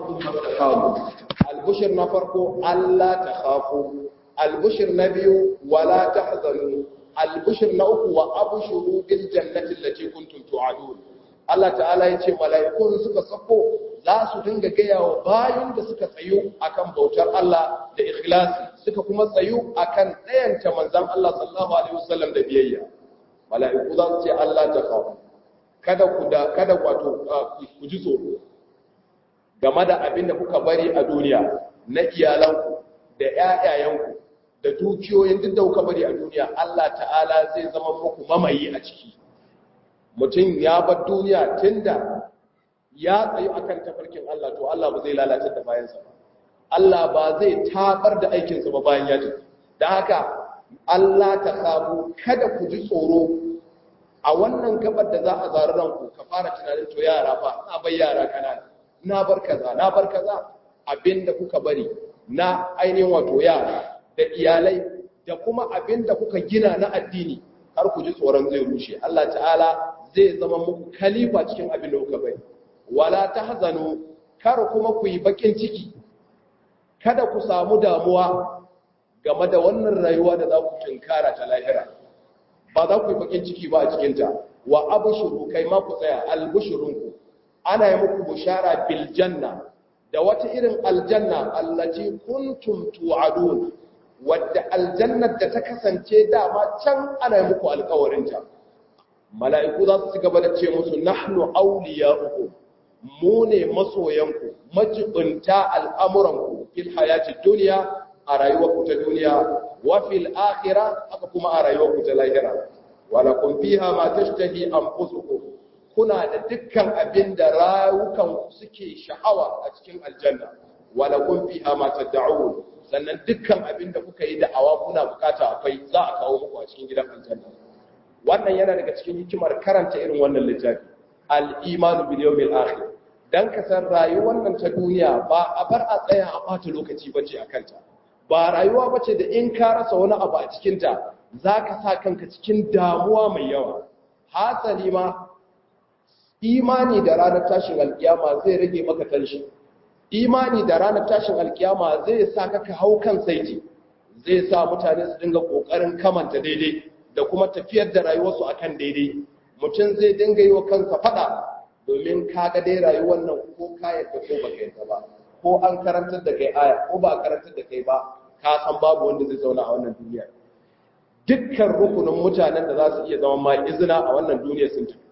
thumma istaqamu al-bushr na farko alla takhafu al-bushr na biyu wala tahzanu al-bushr na uku wa abshuru bil jannati allati kuntum tu'adun Allah ta'ala ya ce mala'ikun suka sako za su dinga gaya wa bayan da suka tsayu akan bautar Allah da ikhlasi suka kuma tsayu akan ɗayanta manzan Allah sallallahu alaihi wasallam da biyayya mala'iku za su ce Allah ta kawo kada ku da kada wato ku ji tsoro game da abin da kuka bari a duniya na iyalanku da ƴaƴayenku da dukiyoyin duk da kuka bari a duniya Allah ta'ala zai zama muku mamayi a ciki mutum ya bar duniya tunda ya tsayu akan tafarkin Allah to Allah ba zai lalata da bayansa ba Allah ba zai tabar da aikinsa ba bayan ya tafi da haka Allah ta sabu kada ku ji tsoro a wannan gabar da za a zari ranku ka fara tunanin to yara fa na bar yara kanana na bar kaza na bar kaza abinda kuka bari na ainihin wato yara da iyalai da kuma abinda kuka gina na addini har ku ji tsoron zai rushe Allah ta'ala zai zama muku kalifa cikin abin da kuka bari wala tahzanu kar kuma ku yi bakin ciki kada ku samu damuwa game da wannan rayuwa da za ku tunkara ta lahira ba za ku yi bakin ciki ba a cikin ta wa abshuru kai ma ku tsaya albushurunku ana yi muku bushara bil janna da wata irin aljanna allati kuntum tu'adun wadda aljannar da ta kasance dama can ana yi muku alkawarinta mala'iku za su ci gaba da ce musu nahnu awliya'ukum mu ne masoyanku majibinta al'amuranku fil hayati duniya a rayuwarku ta duniya wa fil akhira haka kuma a rayuwarku ta lahira wala kun fiha ma tashtahi anfusukum kuna da dukkan abin da rayukanku suke sha'awa a cikin aljanna wala kun fiha ma tad'un sannan dukkan abin da kuka yi da'awa kuna bukata akwai za a kawo muku a cikin gidan aljanna wannan yana daga cikin hikimar karanta irin wannan littafi al-imanu bil yawmil akhir dan ka san rayuwar nan ta duniya ba a bar a tsaya a bata lokaci bace a kanta ba rayuwa bace da in ka rasa wani abu a cikin ta zaka sa kanka cikin damuwa mai yawa hasali ma imani da ranar tashin alkiyama zai rage maka tanshi imani da ranar tashin alkiyama zai sa ka ka hau kan saiti zai sa mutane su dinga kokarin kamanta daidai da kuma tafiyar da rayuwarsu akan daidai mutum zai dinga yi wa kansa fada domin kaga dai rayuwar nan ko ka yadda ko baka yadda ba ko an karantar da kai aya ko ba karantar da kai ba ka san babu wanda zai zauna a wannan duniya dukkan rukunin mutanen da za su iya zama ma izina a wannan duniya sun tafi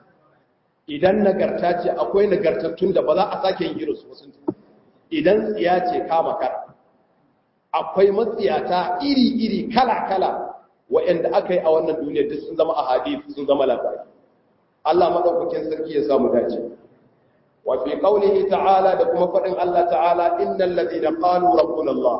idan nagarta ce akwai nagartattun da ba za a sake yin irinsu ba sun tafi idan tsiya ce kama kar akwai matsiyata iri-iri kala-kala wa'anda aka yi a wannan duniya duk sun zama a hadith sun zama labari Allah madaukakin sarki ya samu dace wa fi qawlihi ta'ala da kuma fadin Allah ta'ala innal ladina qalu rabbuna Allah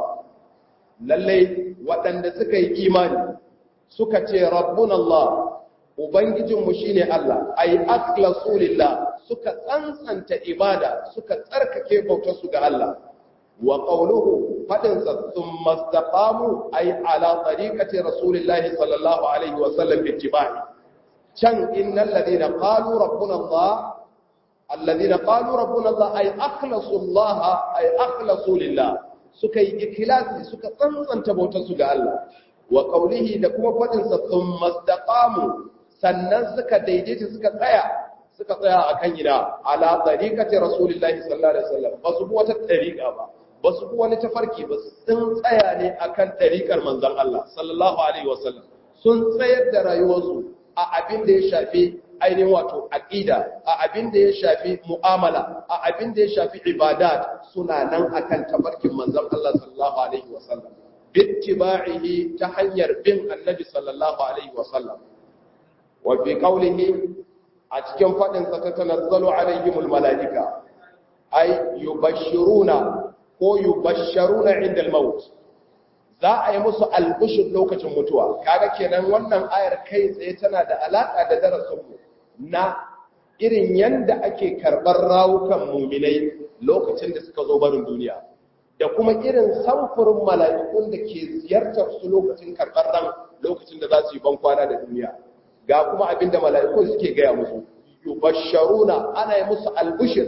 lalle waɗanda suka yi imani suka ce rabbuna Allah ubangijin mu shine Allah ay akhlasu lillah suka tsantsanta ibada suka tsarkake bautar su ga Allah wa qawluhu fadin sa thumma istaqamu ay ala tariqati rasulillahi sallallahu alaihi wa sallam bittiba'i can innal ladina qalu rabbuna Allah alladina qalu rabbuna Allah ay akhlasu Allah ay akhlasu lillah suka yi ikhlasi suka tsantsanta bautar su ga Allah wa qawlihi da kuma fadin sa thumma istaqamu sannan suka daidaita suka tsaya suka tsaya akan ina ala tariqati rasulillahi sallallahu alaihi wasallam ba su bi wata tariqa ba ba su bi wani tafarki ba sun tsaya ne akan tariqar manzon Allah sallallahu alaihi wasallam sun tsayar da rayuwarsu a abin da ya shafi ainihin wato aqida a abin da ya shafi mu'amala a abin da ya shafi ibadat suna nan akan tafarkin manzon Allah sallallahu alaihi wasallam bittiba'ihi ta hanyar bin annabi sallallahu alaihi wasallam wa fi qawlihi a cikin fadin sa tatanazzalu alaihimul malaika ay yubashshiruna ko yubashsharuna inda al-maut za a yi musu albishir lokacin mutuwa kaga kenan wannan ayar kai tsaye tana da alaka da darasinmu na irin yanda ake karɓar rawukan muminai lokacin da suka zo barin duniya da kuma irin samfurin mala'ikun da ke ziyartar su lokacin karɓar ran lokacin da za su yi bankwana da duniya ga kuma abin da mala'ikun suke gaya musu yubasharuna ana yi musu albishir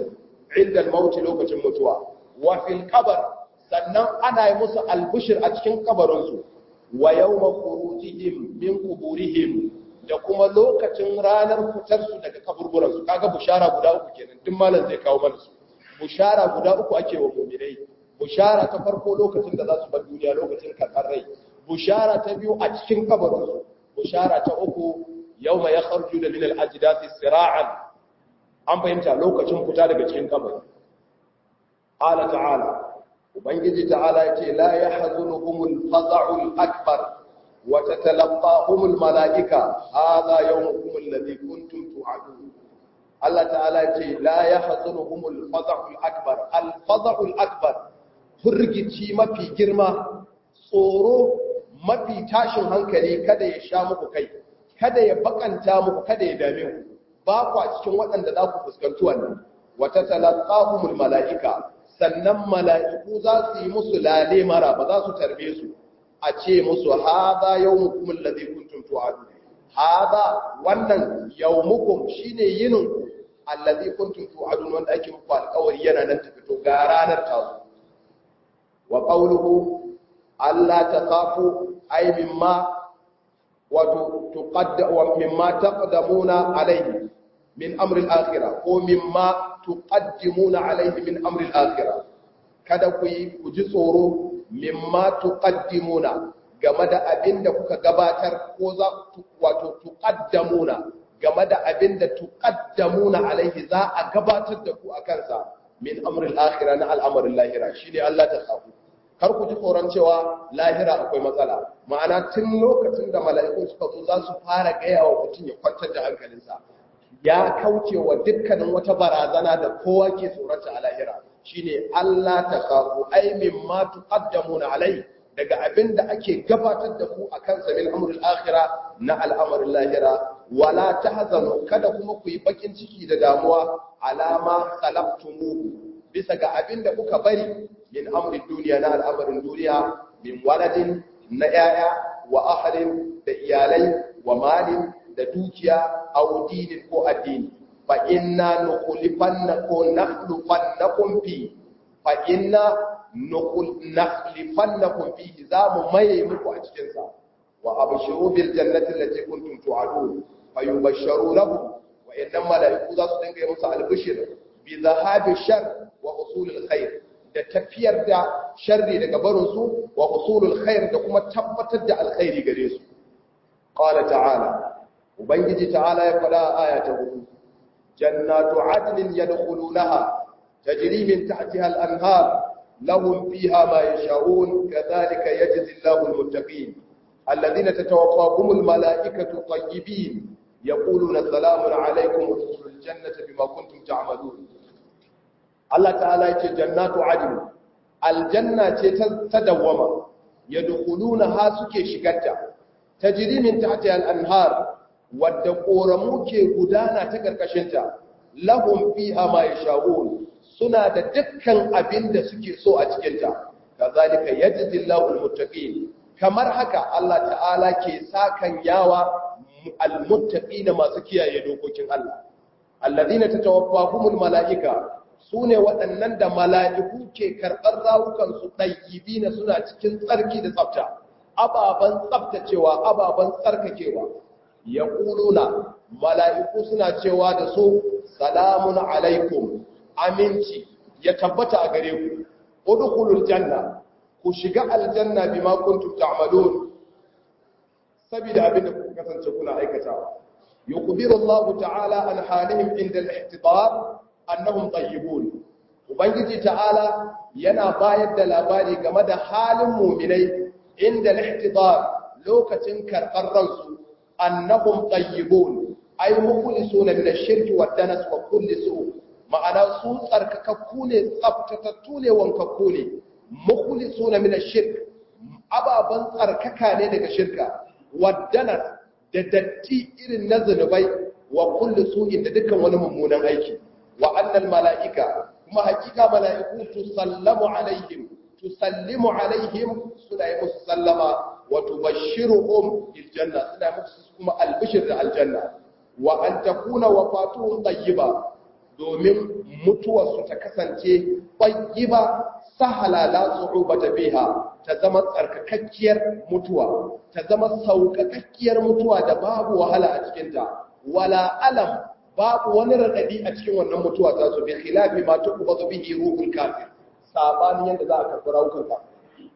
inda al-maut lokacin mutuwa wa fil qabr sannan ana yi musu albishir a cikin kabarinsu wa yawma khurujihim min quburihim da kuma lokacin ranar fitarsu daga kaburburansu kaga bushara guda uku kenan duk malam zai kawo mana su bushara guda uku ake wa mu'minai bushara ta farko lokacin da za su bar duniya lokacin karɓar rai bushara ta biyu a cikin kabarinsu bushara ta uku yawma yakhruju da min al-ajdathi sira'an an fahimta lokacin fita daga cikin kabari qala ta'ala ubangiji ta'ala yace la yahzunuhumul faza'ul akbar wa tatalaqahumul malaika hadha yawmukum alladhi kuntum tu'adun Allah ta'ala yace la yahzunuhumul faza'ul akbar al faza'ul akbar furgici mafi girma tsoro mafi tashin hankali kada ya sha muku kai kada ya bakanta muku kada ya dame ku ba ku a cikin waɗanda za ku fuskanci wannan wata talaqahumul mala'ika sannan mala'iku za su yi musu lale mara ba za su tarbe su a ce musu haza yawmukum alladhi kuntum tu'adun haza wannan yawmukum shine yinin ku alladhi kuntum tu'adun wanda ake muku alƙawari yana nan ta fito ga ranar ta zo wa qawluhu alla takhafu ay mimma wato tuqadda wa mimma taqdamuna alayhi min amri al-akhirah ko mimma tuqaddimuna alayhi min amri al-akhirah kada ku yi ku ji tsoro mimma tuqaddimuna game da abinda kuka gabatar ko za wato tuqaddamuna game da abinda tuqaddamuna alayhi za a gabatar da ku akan sa min amri al-akhirah na al'amarin lahira shine Allah ta khafu kar ku ji tsoron cewa lahira akwai matsala ma'ana tun lokacin da mala'iku suka zo za su fara gaya wa mutum ya kwantar da hankalinsa ya kauce wa dukkanin wata barazana da kowa ke tsorata a lahira shine Allah ta kafu ai mimma tuqaddamuna alai daga abin da ake gabatar da ku akan sabil amrul akhira na al'amarin lahira wala tahzanu kada kuma ku yi bakin ciki da damuwa alama khalaqtumuhu bisa ga abin da kuka bari min amrin duniya na al'amarin duniya min waladin na yaya wa ahalin da iyalai wa malin da dukiya aw dinin ko addini fa inna nukhlifanna ko nakhlufannakum fi fa inna nukhlifannakum fi za mu maye muku a cikin sa wa abshiru bil jannati allati kuntum tu'adun fa yubashsharu lahum wa innam malaiku za su dinga yi musu albishir bi zahabi shar wa usulul khair da tafiyar da sharri daga barin su wa usulul khair da kuma tabbatar da alkhairi gare su qala ta'ala ubangiji ta'ala ya fada aya ta hudu jannatu adnin yadkhulunaha tajri min tahtiha al-anhar lahum fiha ma yasha'un kadhalika yajzi Allahu al-muttaqin alladhina tatawaffahum al-mala'ikatu tayyibin yaquluna salamun alaykum udkhulul jannata bima kuntum ta'malun Allah ta'ala yace jannatu adn aljanna ce ta dawwama yadkhulunaha suke shigarta tajri min tahtiha al-anhar wadda ƙoramu ke gudana ta ƙarƙashinta lahum fiha ma yasha'un suna da dukkan abin da suke so a cikinta kazalika yajzillahu almuttaqin kamar haka Allah ta'ala ke sakan yawa almuttaqina masu kiyaye dokokin Allah alladhina tatawaffahumul malaika sune waɗannan da mala'iku ke karɓar rawukan su na suna cikin tsarki da tsafta ababan tsaftacewa ababan tsarkakewa ya ƙuluna mala'iku suna cewa da su salamun alaikum aminci ya tabbata a gare ku udukulul janna ku shiga aljanna bi makuntum ta'malun saboda abinda ku kasance kuna aikatawa yukhbiru Allah ta'ala an halihim inda al-ihtibar annahum tayyibun ubangiji ta'ala yana bayar da labari game da halin mu'minai inda al-ihtibar lokacin karɓar ransu annahum tayyibun ay mukhlisuna min ash-shirk wa danas wa kulli su ma'ana su tsarkakakku ne tsaftatattu ne wankakku ne mukhlisuna min ash-shirk ababan tsarkaka ne daga shirka wa danas da datti irin na zunubai wa kulli su'in da dukkan wani mummunan aiki wa annal mala'ika kuma hakika mala'iku tusallamu alaihim tusallimu alaihim suna yi musu sallama وتبشرهم بالجنة سنة مكسس كما البشر الجنة وأن تكون وفاتهم طيبة domin mutuwarsu ta kasance ƙwaƙiba sahala la su'ubata biha ta zama tsarkakakkiyar mutuwa ta zama sauƙaƙakkiyar mutuwa da babu wahala a cikinta wala alam babu wani raɗaɗi a cikin wannan mutuwa ta su bi khilafi ma tuqbadu bihi ruhul kafir sabanin yadda za a karɓi rawukan kafir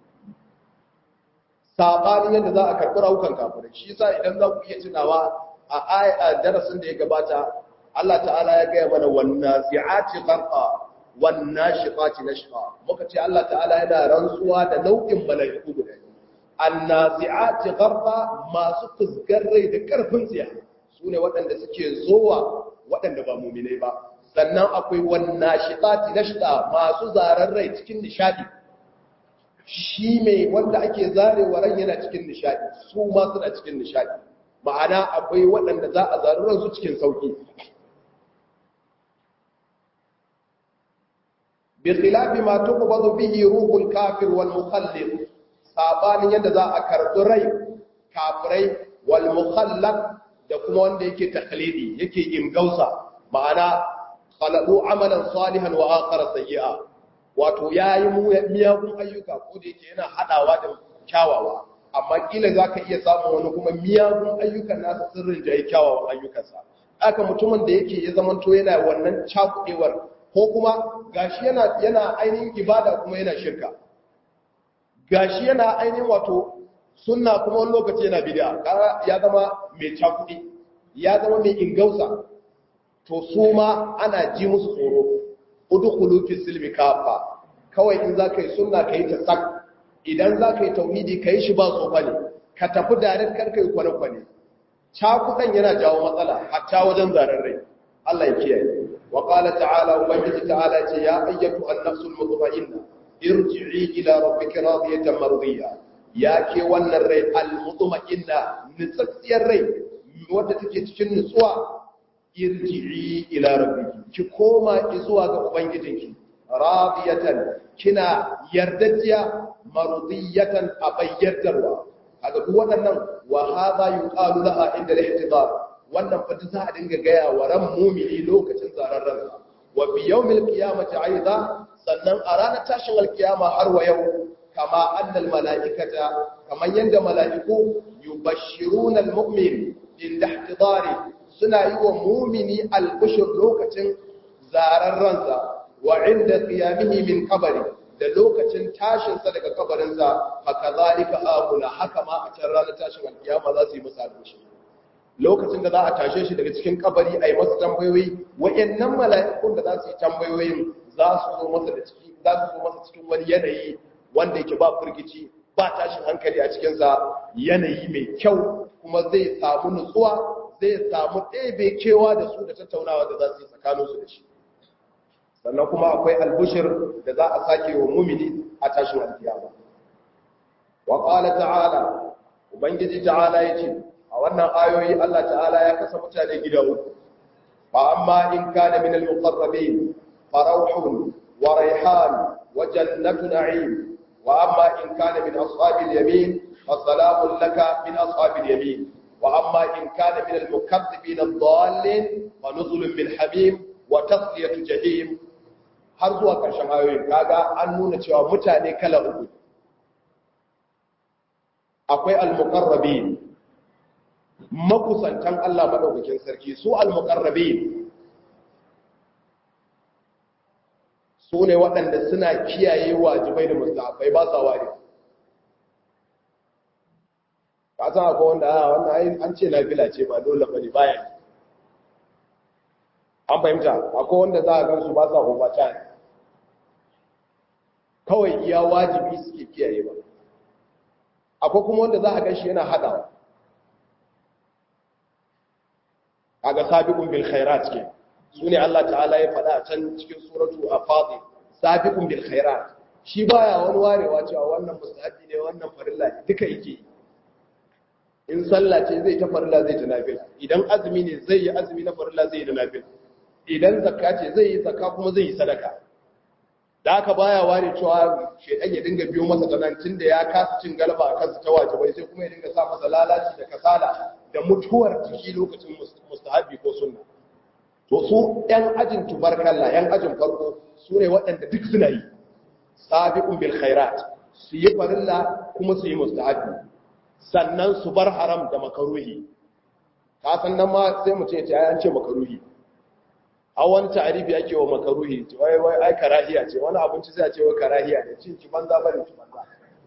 sabanin yadda za a karɓi rawukan kafir shi yasa idan za ku iya tunawa a aya darasin da ya gabata Allah ta'ala ya gaya mana wannan zi'ati gharqa wannan shiqati nashqa muka ce Allah ta'ala yana rantsuwa da nau'in mala'iku guda annazi'ati gharqa masu fusgar rai da karfin tsiya sune waɗanda suke zowa waɗanda ba mu'minai ba sannan akwai wannan shiqati nashqa masu zarar rai cikin nishadi shi mai wanda ake zarewa ran yana cikin nishadi su ma suna cikin nishadi ma'ana akwai waɗanda za a zarar ransu cikin sauki بخلاف ما تقبض به روح الكافر والمخلد sabanin yadda za a karɓi rai kafirai wal mukhallad da kuma wanda yake taklidi yake imgausa ma'ana khalaqu amalan salihan wa akhara sayyi'a wato yayi miyagun ayyuka ko da yake yana hadawa da kyawawa amma kila zaka iya samun wani kuma miyagun ayyukan nasa sirrin da yake kyawawan ayyukansa aka mutumin da yake ya zamanto yana wannan cakudewar ko kuma gashi yana yana ainihin ibada kuma yana shirka gashi yana ainihin wato sunna kuma wani lokaci yana bid'a kaga ya zama mai cakudi ya zama mai ingausa to su ma ana ji musu tsoro udkhulu fi silmi kafa kawai in zaka yi sunna kai ta sak idan zaka yi tauhidi kai shi ba tsofa ne ka tafi direct kar kai kwane kwane cakudan yana jawo matsala hatta wajen zarar rai Allah ya kiyaye وقال تعالى وبنجي تعالى يا أيتها النفس المطمئنة ارجعي إلى ربك راضية مرضية يا كي ون الري المطمئنة نسكسي الري ودتك تكن نسوى ارجعي إلى ربك كوما إزوى أبنجتك راضية كنا يردتيا مرضية أبيرتروا هذا هو أنه وهذا يقال لها عند الاحتضار wannan fa za a dinga gaya wa ran mumini lokacin zarar ransa wa bi yawmil qiyamati aiza sannan a ranar tashin alkiyama har wa yau kama annal malaikata kaman yanda malaiku yubashshiruna almu'min inda ihtidari suna yi wa mumini albushir lokacin zarar ransa wa inda qiyamihi min qabri da lokacin tashinsa daga kabarinsa haka zalika abuna haka ma a can ranar tashin alkiyama za su yi masa albushir lokacin da za a tashe shi daga cikin kabari a yi masa tambayoyi wa'annan mala'ikun da za su yi tambayoyin za su zo masa da ciki za su zo masa cikin wani yanayi wanda yake ba firgici ba tashin hankali a cikinsa yanayi mai kyau kuma zai samu nutsuwa zai samu ɗebe kewa da su da tattaunawa da za su yi tsakaninsu da shi sannan kuma akwai albushir da za a sake wa mumini a tashin alkiyama wa qala ta'ala ubangiji ta'ala yace a wannan ayoyi Allah ta'ala ya kasa mutane gida uku fa amma in kana min al-muqarrabin farauhun wa rayhan wa jannatu na'im wa amma in kana min ashabil yamin fa salamun laka min ashabil yamin wa amma in kana min al-mukaththibin ad-dallin fa nuzulun min hamim wa tasliyatu jahim har zuwa karshen ayoyin kaga an nuna cewa mutane kala uku akwai al-muqarrabin makusantan Allah maɗaukakin sarki su al-muqarrabi su ne waɗanda suna kiyaye wajibai da mustahabai ba sa ware ka san akwai wanda a wannan an ce nafila ce ba dole ba ne bayan an fahimta akwai wanda za a gan su ba sa overtime kawai iya wajibi suke kiyaye ba akwai kuma wanda za a gan shi yana haɗawa kaga sabiqun bil khairat ke sune Allah ta'ala ya faɗa a can cikin suratu afadi sabiqun bil khairat shi baya wani warewa cewa wannan mustahabi ne wannan farilla ne duka yake in sallah ce zai ta farilla zai ta nafila idan azumi ne zai yi azumi na farilla zai yi da nafila idan zakka ce zai yi zakka kuma zai yi sadaka da aka baya ware cewa shedan ya dinga biyo masa tanancin da ya kasa cin galaba a kansa ta wajibai sai kuma ya dinga sa masa lalaci da kasala da mutuwar jiki lokacin mustahabi ko sunna to su ‘yan ajin tubarkalla ‘yan ajin farko su ne waɗanda duk suna yi sabiqun bil khairat su yi farilla kuma su yi mustahabi sannan su bar haram da makaruhi ka san nan ma sai mu ce ta an ce makaruhi a wani ta'arifi ake wa makaruhi wai wai ai karahiya ce wani abinci sai a ce wai karahiya ne cin ki banza bane ki banza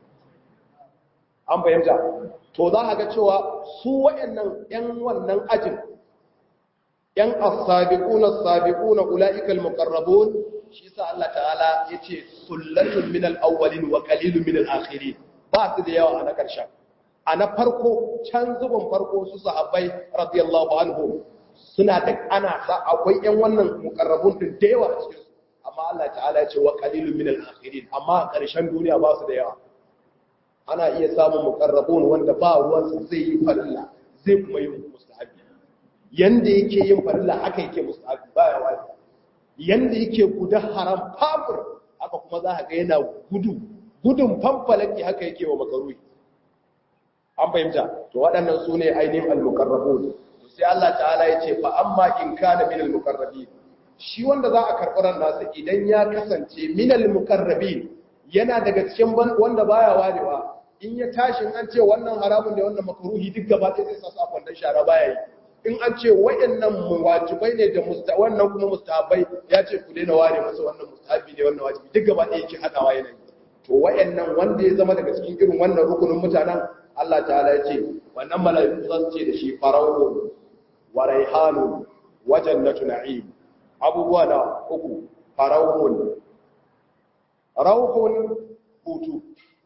an fahimta to za ka ga cewa su waɗannan ‘yan wannan ajin ‘yan as-sabiquna as-sabiquna ula'ikal muqarrabun shi sa Allah ta'ala yace sullatun min al-awwalin wa qalilun min al-akhirin ba su da yawa a na ƙarshen a na farko can zubin farko su sahabbai radiyallahu anhu suna da ana sa akwai ‘yan wannan muqarrabun din da yawa a cikin su amma Allah ta'ala yace wa qalilun min al-akhirin amma a ƙarshen duniya ba su da yawa ana iya samun muqarrabun wanda ba ruwansa zai yi farilla zai kuma yi mustahabi yanda yake yin farilla haka yake mustahabi baya wani yanda yake guda haram fafur haka kuma za ka ga yana gudu gudun fanfalaki haka yake wa makaruhi an fahimta to waɗannan su ne ainihin al-muqarrabun sai Allah ta'ala ya ce fa amma in kana min al-muqarrabin shi wanda za a karɓi ran nasa idan ya kasance min al-muqarrabin yana daga cikin wanda baya warewa in ya tashi an ce wannan haramun da wannan makaruhi duk gaba ɗaya zai sa su a kwandon shara baya yi in an ce wayannan wajibai ne da musta wannan kuma mustahabai ya ce ku daina ware masa wannan mustahabi ne wannan wajibi duk gaba ɗaya yake hadawa yana yi to wayannan wanda ya zama daga cikin irin wannan rukunin mutanen Allah ta'ala ya ce wannan mala'iku za su ce da shi farawun wa raihanun wa jannatu na'im abubuwa da uku farawun rauhun hutu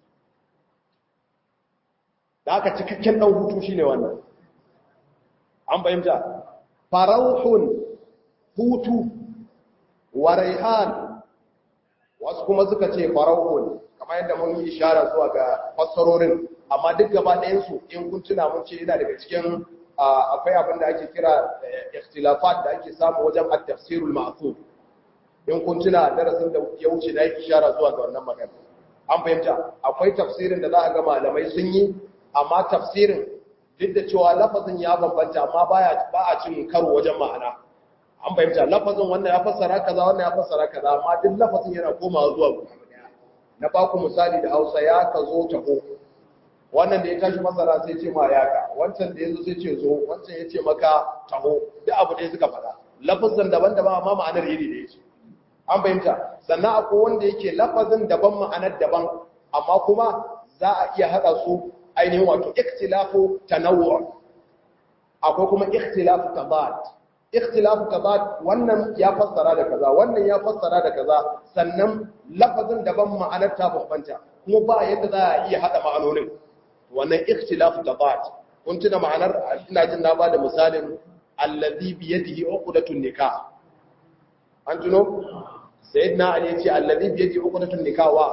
da aka cikakken ɗan hutu shine wannan an fahimta farauhun hutu wa raihan wasu kuma suka ce farauhun kamar yadda mun yi ishara zuwa ga fassarorin amma duk gaba ɗayansu in kun tuna mun ce yana daga cikin akwai abin da ake kira ikhtilafat da ake samu wajen at-tafsirul ma'thur in kun tuna darasin da ya wuce da yake ishara zuwa ga wannan magana an fahimta akwai tafsirin da za a ga malamai sun yi amma tafsirin duk da cewa lafazin ya bambanta amma baya ba a cin karo wajen ma'ana an fahimta lafazin wannan ya fassara kaza wannan ya fassara kaza amma duk lafazin yana komawa zuwa guda na ba ku misali da Hausa ya ka zo taho wannan da ya tashi masara sai ce ma yaka wancan da ya zo sai ce zo wancan ya ce maka taho duk abu da suka faɗa lafazin daban-daban amma ma'anar iri da yake an fahimta sannan akwai wanda yake lafazin daban ma'anar daban amma kuma za a iya haɗa su ainihin wato ikhtilafu tanawwu akwai kuma ikhtilafu tabad ikhtilafu tabad wannan ya fassara da kaza wannan ya fassara da kaza sannan lafazin daban ma'anar ta bambanta kuma ba yadda za a iya haɗa ma'anonin wannan ikhtilafu tabad kun tuna ma'anar ina jin na ba da misalin allazi bi yadihi uqdatun nikah an tuno sayyidina ali yace allazi bi yadihi uqdatun nikah wa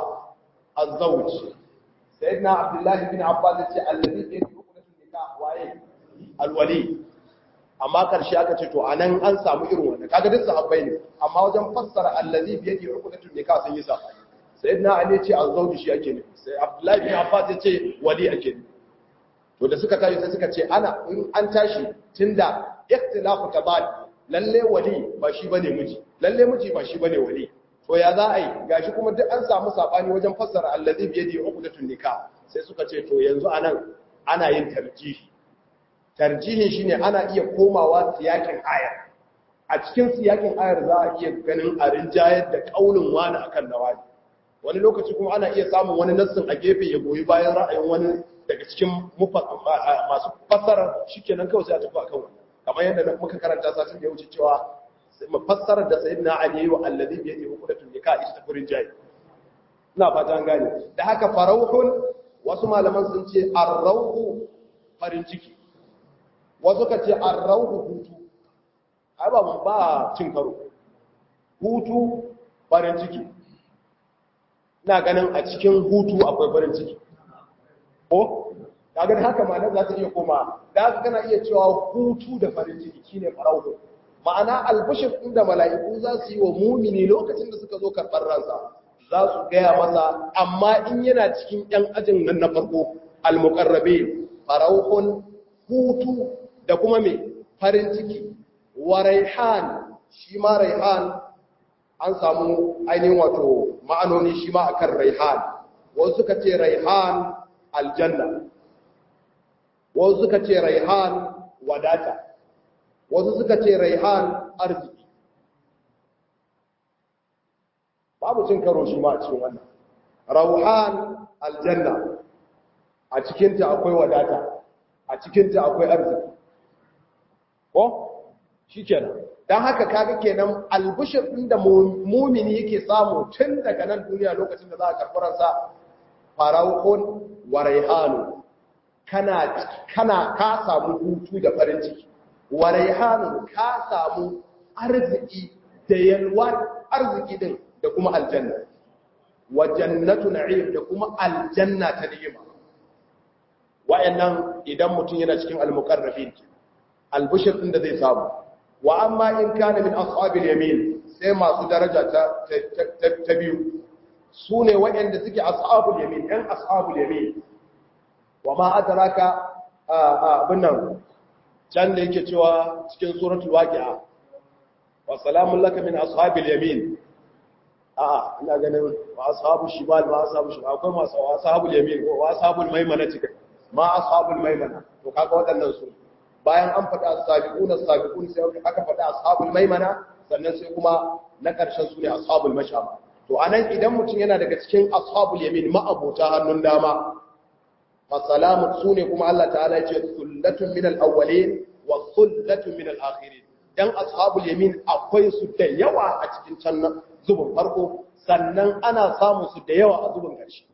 az-zawj sayyidina abdullahi bin abbas yace allazi bi yadihi uqdatun nikah waye alwali amma karshe aka ce to anan an samu irin wannan kaga duk sahabbai ne amma wajen fassara allazi bi yadihi uqdatun nikah sun yi sabani sayyidina ali yace az-zawj shi ake nufi sai abdullahi bin abbas yace wali ake nufi to da suka tashi sai suka ce ana in an tashi tunda ikhtilafu tabad lalle wali ba shi bane miji lalle miji ba shi bane wali to ya za a yi gashi kuma duk an samu sabani wajen fassara allazi bi yadi uqdatun nikah sai suka ce to yanzu anan ana yin tarjihi tarjihin shine ana iya komawa siyakin ayar a cikin siyakin ayar za a iya ganin a rinjayar da kaulin wani akan nawani wani lokaci kuma ana iya samun wani nassin a gefe ya goyi bayan ra'ayin wani daga cikin masu fassara shikenan kawai sai a tafi akan wannan kamar yadda muka karanta satin da ya wuce cewa mafassarar da sayyidina ali yayi wa allazi bi yadihi uqdatun nikah ita ta furin jayi ina fata an gane da haka farauhun wasu malaman sun ce arrauhu farin ciki wasu ka ce arrauhu hutu ai ba mun ba cin karo hutu farin ciki ina ganin a cikin hutu akwai farin ciki ko kaga da haka ma'anar za ta iya koma da haka kana iya cewa hutu da farin ciki shine farauhu ma'ana albashir inda mala'iku za su yi wa mumini lokacin da suka zo karɓar ransa za su gaya masa amma in yana cikin yan ajin nan na farko almuqarrabe farauhun hutu da kuma me farin ciki wa raihan shi ma raihan an samu ainihin wato ma'anoni shi ma akan raihan wasu suka ce raihan aljanna wasu suka ce raihan wadata wasu suka ce raihan arziki babu cin karo shi ma a cikin wannan rauhan aljanna a cikinta akwai wadata a cikinta akwai arziki ko shi kenan don haka kaga kenan albishir ɗin da mumini yake samu tun daga nan duniya lokacin da za a karɓaransa farauhun wa raihanu kana kana ka samu hutu da farin ciki wa raihanu ka samu arziki da yalwa arziki din da kuma aljanna wa jannatu na'im da kuma aljanna ta ni'ima wa'annan idan mutum yana cikin al-muqarrabin albishir din da zai samu wa amma in kana min ashabil yamin sai masu daraja ta ta biyu sune wa'anda suke ashabul yamin ɗan ashabul yamin wa ma adraka abin nan can da yake cewa cikin suratul waqi'a wa salamun laka min ashabil yamin a ina ganin wa ashabul shimal wa ashabul shimal akwai masu wa ashabul yamin wa ashabul maimana cikin ma ashabul maimana to kaga waɗannan su bayan an faɗa as-sabiqun as-sabiqun sai aka faɗa ashabul maimana sannan sai kuma na ƙarshen su ne ashabul mashama to anan idan mutum yana daga cikin ashabul yamin ma'abota hannun dama fa salamu sune kuma Allah ta'ala ya ce sullatun min al-awwalin wa sullatun min al-akhirin dan ashabul yamin akwai su da yawa a cikin can zubin farko sannan ana samu su da yawa a zubin ƙarshe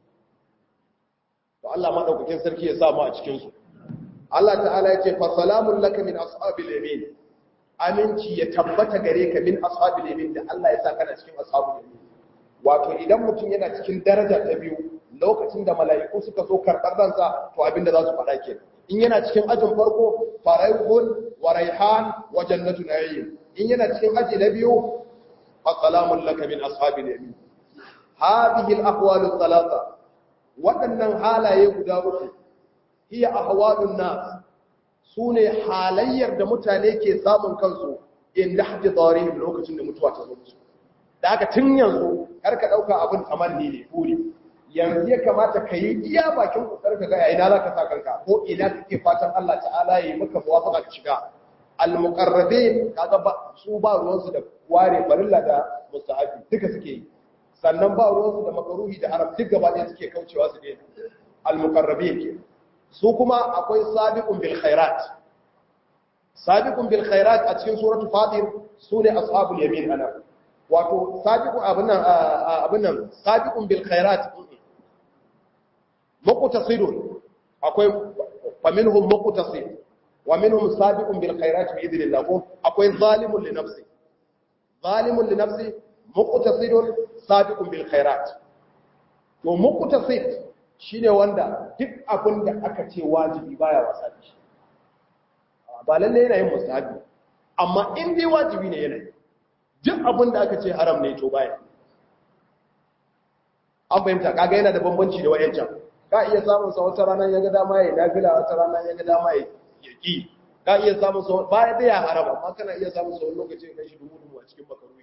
to Allah madaukakin sarki ya samu a cikin su Allah ta'ala ya ce fa salamun laka min ashabil yamin aminci ya tabbata gare ka min ashabil yamin da Allah ya sa kana cikin ashabul yamin wato idan mutum yana cikin daraja ta biyu lokacin da mala'iku suka zo karɓar ransa to abinda za su faɗa ke in yana cikin ajin farko faraihun wa raihan wa jannatu na'im in yana cikin aji na biyu fa salamun laka min ashabil yamin hadhihi al-aqwalu thalatha waɗannan halaye guda uku hiya ahwalun nas sune halayyar da mutane ke samun kansu inda hajji tsarihim lokacin da mutuwa ta zo musu da haka tun yanzu kar ka ɗauka abin tamanni ne buri yanzu ya kamata ka yi iya bakin kokar ka ga ina za ka sa kanka ko ina kake fatan Allah ta'ala ya yi maka muwafaqa ka shiga al-muqarrabin kaga ba su ba ruwansu da ware farilla da mustahabi duka suke yi sannan ba ruwansu da makaruhi da haram duk gaba ɗaya suke kaucewa su daina al-muqarrabin ke su kuma akwai sabiqun bil khairat sabiqun bil khairat a cikin suratu fatir sune ashabul yamin ana wato sabiqun abunan abunan sabiqun bil khairat muqtasidun akwai faminhum muqtasid wa minhum sabiqun bil khairat bi idnillah ko akwai zalimun li nafsi zalimun li nafsi muqtasidun sabiqun bil khairat to muqtasid shine wanda duk abin da aka ce wajibi baya wasa da shi ba lalle yana yin mustahabi amma in dai wajibi ne yana duk abin da aka ce haram ne to baya an fahimta kaga yana da bambanci da wayancan ka iya samun sa wata rana ya ga dama ya nafila wata rana ya ga dama ya ki ka iya samun sa baya da ya haram amma kana iya samun sa wani lokaci kai shi dubu dubu a cikin makaruhi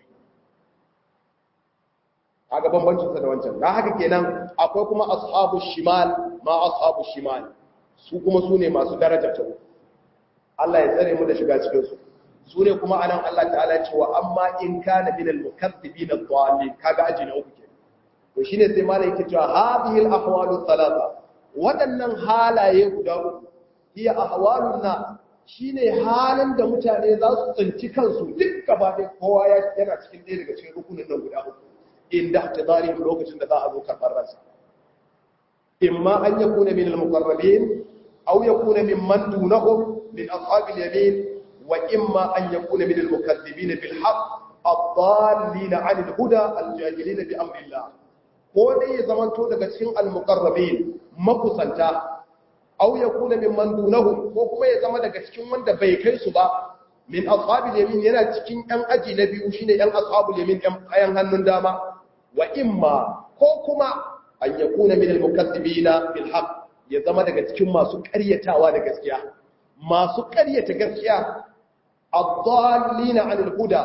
kaga bambancin sa da wancan dan haka kenan akwai kuma ashabu shimal ma ashabu shimal su kuma su ne masu daraja ta Allah ya tsare mu da shiga cikin su su ne kuma anan Allah ta'ala ce wa amma in kana min al-mukaththibin ad-dallin kaga aji na uku kenan to shine sai malai yake cewa hadhihi al-ahwalu thalatha wadannan halaye guda uku hiya ahwalun na shine halin da mutane za su tsinci kansu duk gaba ɗaya kowa yana cikin ɗaya daga cikin rukunin nan guda uku inda ihtidarihim lokacin da za a zo karɓar ransa imma an yakuna min al-muqarrabin aw yakuna mimman dunahum min ashabil yamin wa imma an yakuna min al-mukaththibin bil haqq ad-dallin 'an al-huda al-jahilin bi amri Allah ko dai ya zamanto daga cikin al-muqarrabin makusanta aw yakuna mimman dunahum ko kuma ya zama daga cikin wanda bai kai su ba min ashabil yamin yana cikin ɗan aji na biyu shine ɗan ashabul yamin ɗan ayan hannun dama wa imma ko kuma an yakuna min al-mukaththibina bil haqq ya zama daga cikin masu ƙaryatawa da gaskiya masu ƙaryata gaskiya ad-dallina 'anil huda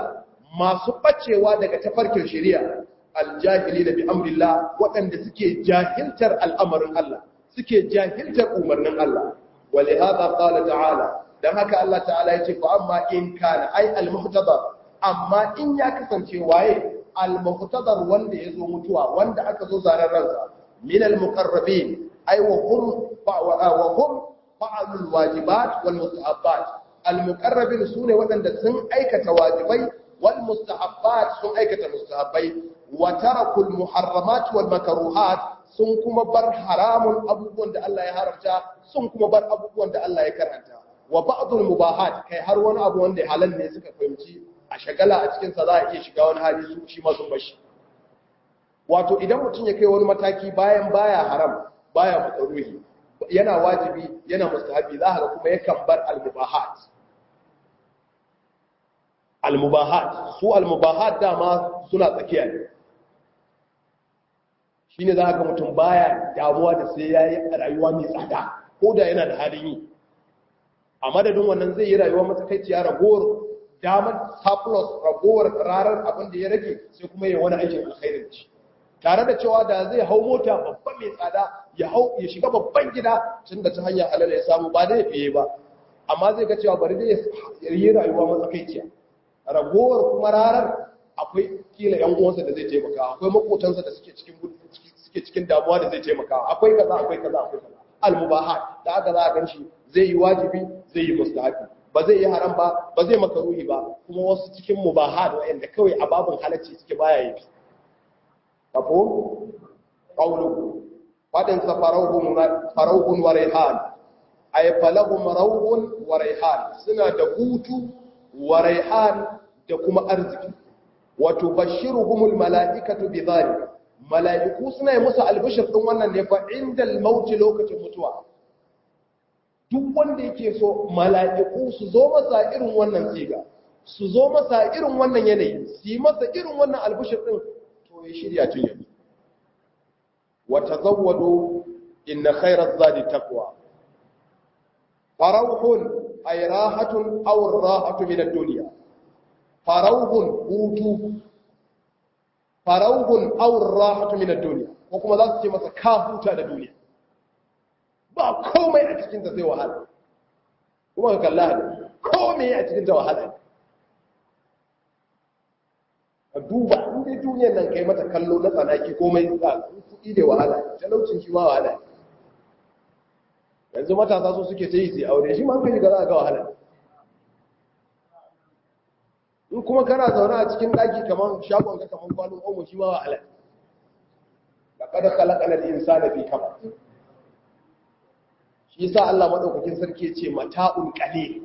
masu bacewa daga tafarkin shari'a aljahili da bi amrillah waɗanda suke jahiltar al'amarin Allah suke jahiltar umarnin Allah wali hada qala ta'ala dan haka Allah ta'ala yace fa amma in kana ai al-muhtadar amma in ya kasance waye al-muhtadar wanda yazo mutuwa wanda aka zo zarar ransa min al-muqarrabin ai wa hum wa hum fa'alul wajibat wal mustahabbat al-muqarrabin sune waɗanda sun aikata wajibai wal mustahabbat sun aikata mustahabbai wa tarakul muharramat wal makruhat sun kuma bar haramun abubuwan da Allah ya haramta sun kuma bar abubuwan da Allah ya karanta wa ba'dul mubahat kai har wani abu wanda halal ne suka fahimci a shagala a cikin sa za a iya shiga wani hali su shi ma sun bashi wato idan mutum ya kai wani mataki bayan baya haram baya makaruhi yana wajibi yana mustahabi za ka kuma yakan bar al-mubahat al-mubahat su al-mubahat dama suna tsakiya ne shine za ka mutum baya damuwa da sai yayi rayuwa mai tsada ko da yana da halin yi a madadin wannan zai yi rayuwa matsakaiciya ragowar damar surplus ragowar rarar abin da ya rage sai kuma ya wani aikin alkhairin ci tare da cewa da zai hau mota babban mai tsada ya hau ya shiga babban gida tun da ta hanyar halal ya samu ba zai fiye ba amma zai ga cewa bari zai yi rayuwa matsakaiciya ragowar kuma rarar akwai kila yan uwansa da zai taimaka akwai makotansa da suke cikin suke cikin damuwa da zai taimaka akwai kaza akwai kaza akwai kaza al-mubahat da aka za a ganshi zai yi wajibi zai yi mustahabi ba zai yi haram ba ba zai makaruhi ba kuma wasu cikin mubahat wa'anda kawai a babun halacci suke baya yi kafo qawluhu fadin sa farauhun farauhun wa rayhan ay falahum rawhun wa rayhan suna da hutu wa rayhan da kuma arziki wato bashiruhumul mala'ikatu bidhalik mala'iku suna yi musu albishir din wannan ne fa indal mauti lokacin mutuwa duk wanda yake so mala'iku su zo masa irin wannan siga su zo masa irin wannan yanayi su yi masa irin wannan albishir din to ya shirya tun yanzu wa tazawwadu inna khayra zadi taqwa farauhun ay rahatun aw rahatu min ad-dunya farauhun hutu farauhun aur rahatu min ad-dunya ko kuma za su ce masa ka huta da duniya ba komai a cikin ta sai wahala kuma ka kalla da komai a cikin ta wahala ka duba in dai duniyar nan kai mata kallo na tsanaki komai za kuɗi da wahala talaucin shi ma wahala yanzu matasa su suke ta yi sai aure shi ma hankali ga za a ga wahala in kuma kana zaune a cikin daki kaman shagon ka kaman kwalon omo shi ma wa halal laqad khalaqana al-insana fi kabad shi yasa Allah madaukakin sarki ya ce mata'un qalil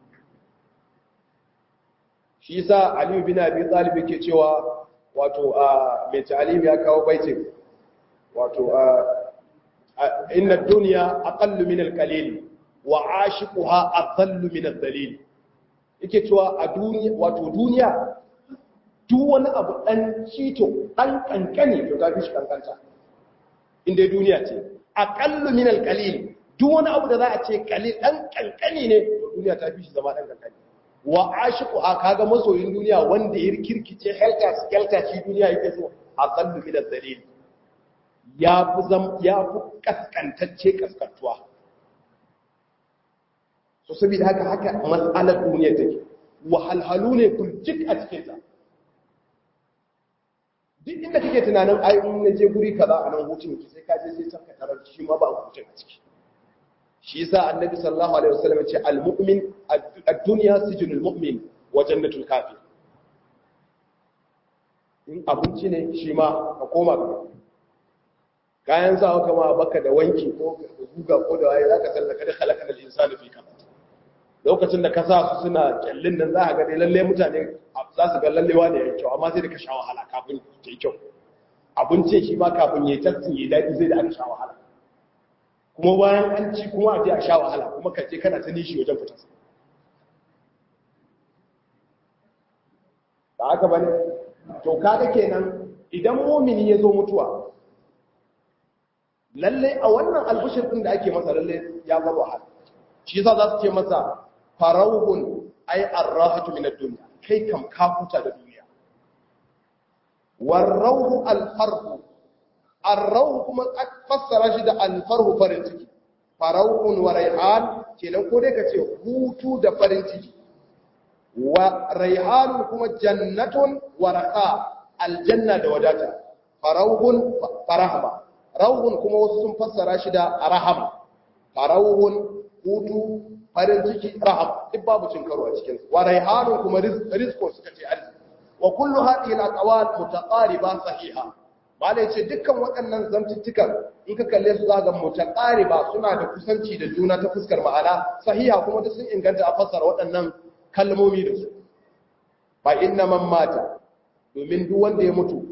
shi yasa Ali bin Abi Talib yake cewa wato a mai ta'alim ya kawo baitin wato a inna ad-dunya aqallu min al-qalil wa 'ashiquha adhallu min ad-dalil yake cewa a duniya wato duniya duk wani abu dan cito dan kankane to ta fi shi kankanta inda duniya ce aqallu min alqalil duk wani abu da za a ce qalil dan kankane ne to duniya ta fi shi zama dan kankane wa ashiqu kaga masoyin duniya wanda ya kirkice helta skelta shi duniya yake so aqallu min alqalil ya fi zam ya fi kaskantacce kaskantuwa so saboda haka haka mas'alar duniya take wahalhalu ne burjik a cikin ta duk inda kake tunanin ai in na je guri kaza a nan hutun ki sai ka je sai ka tarar shi ma ba hutun a ciki shi yasa annabi sallallahu alaihi wasallam ya ce al-mu'min ad-dunya sijnul mu'min wa jannatul kafir in abinci ne shi ma ka koma ka kayan sawa kama baka da wanki ko guga ko da waye zaka sallaka da khalaqal insana fi kabad lokacin da ka sa su suna kyallin nan za a gani lalle mutane za su ga lallewa da ya kyau amma sai da ka sha wahala kafin ta yi kyau abincin shi ma kafin ya yi tattin ya daɗi zai da aka sha wahala kuma bayan an ci kuma a je a sha wahala kuma ka je kana ta nishi wajen fitar ba haka bane to kaga kenan idan mumini ya zo mutuwa lalle a wannan albishir din da ake masa lalle ya bar wahala shi yasa za su ce masa farauhun ay arrahatu min ad-dunya kai kam ka huta da duniya warrauhu alfarhu arrauhu kuma fassara shi da alfarhu farin ciki farauhun wa raihan kenan ko dai ka ce hutu da farin ciki wa raihanun kuma jannatun wa raqa aljanna da wadata farauhun farahma rauhun kuma wasu sun fassara shi da rahama farauhun hutu farin ciki rahama duk babu cin karo a cikin wa raihanun kuma rizqo suka ce arziki wa kullu hadhihi al-aqwal mutaqariba sahiha mala yace dukkan waɗannan zantuttukan in ka kalle su zaka mutaqariba suna da kusanci da juna ta fuskar ma'ana sahiha kuma duk sun inganta a fassara waɗannan kalmomi da su fa inna man mata domin duk wanda ya mutu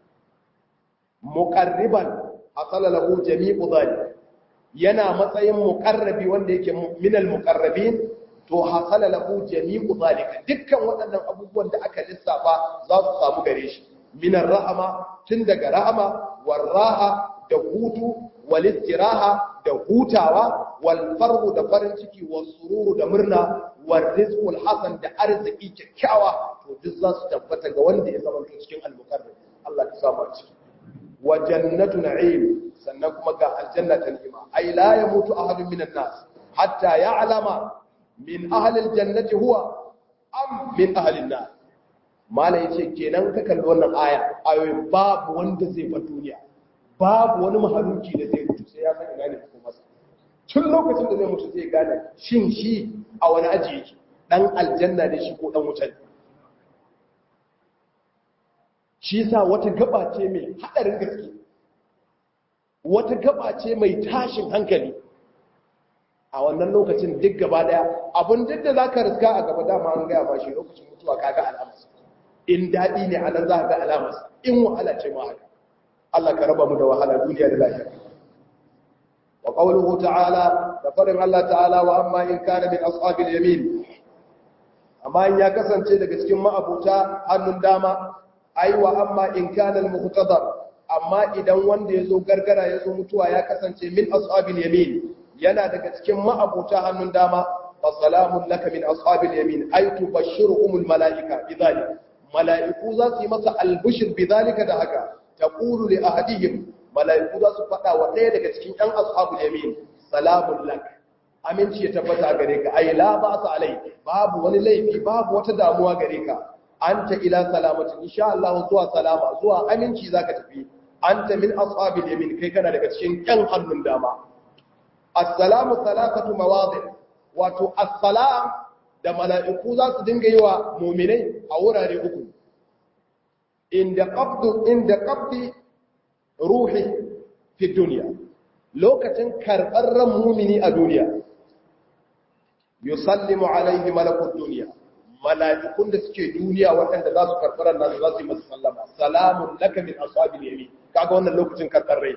muqarriban hasala lahu jami'u dhalik yana matsayin muqarrabi wanda yake minal muqarrabin to hasala lahu jami'u zalika dukkan waɗannan abubuwan da aka lissafa za su samu gare shi minar rahama tun daga rahama warraha da hutu wal istiraha da hutawa wal farhu da farin ciki wal sururu da murna wal rizqul hasan da arziki kyakkyawa to duk za su tabbata ga wanda ya zama cikin al-muqarrab Allah ya samu ciki wa jannatu na'im sannan kuma ga aljanna ta ni'ima ai la yamutu ahadun minan nas hatta ya'lama min ahalil jannati huwa am min ahalin nar mala yace kenan ka kalli wannan aya ayoyin babu wanda zai bar duniya babu wani mahaluki da zai mutu sai ya san ina ne ko masa tun lokacin da zai mutu zai gane shin shi a wani aji yake dan aljanna ne shi ko dan wuta ne shi sa wata gaba ce mai hadarin gaske wata gaba ce mai tashin hankali a wannan lokacin duk gaba daya abin duk da za ka riska a gaba dama an gaya ba shi lokacin mutuwa ka ga alamas in daɗi ne a nan za ka ga alamas in wahala ce ma haka Allah ka raba mu da wahala duniya da lafiya wa qawluhu ta'ala da farin Allah ta'ala wa amma in kana min ashabil yamin amma in ya kasance daga cikin ma'abuta hannun dama ai wa amma in kana al-muhtadar amma idan wanda yazo gargara yazo mutuwa ya kasance min ashabil yamin yana daga cikin ma'abuta hannun dama fa salamun laka min ashabil yamin ay tubashshiruhumul malaika bidhalik malaiku za su yi masa albushir bidhalika da haka taqulu li ahadihim malaiku za su fada wa ɗaya daga cikin ɗan ashabul yamin salamun lak aminci ya tabbata gare ka ay la ba sa alai babu wani laifi babu wata damuwa gare ka anta ila salamati insha Allah zuwa salama zuwa aminci zaka tafi anta min ashabil yamin kai kana daga cikin ɗan hannun dama assalamu salatatu mawadi wato assalam da mala'iku za su dinga yi wa muminai a wurare uku inda qabdu inda qabdi ruhi fi duniya lokacin karɓar ran mumini a duniya yusallimu alaihi malakut duniya mala'ikun da suke duniya waɗanda za su karɓar ran nasu za su yi masa sallama salamun laka min ashabil yamin kaga wannan lokacin karɓar rai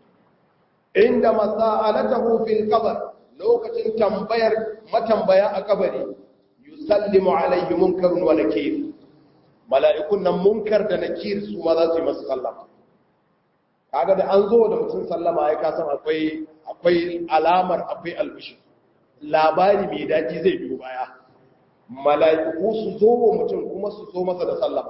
inda masa'alatahu fil qabr lokacin tambayar matambaya a kabari yusallimu alaihi munkarun wa nakir mala'ikun nan munkar da nakir su ma za su yi masa sallama kaga da an zo da mutum sallama ya kasan akwai akwai alamar akwai albishi labari mai daji zai biyo baya mala'iku su zo wa mutum kuma su zo masa da sallama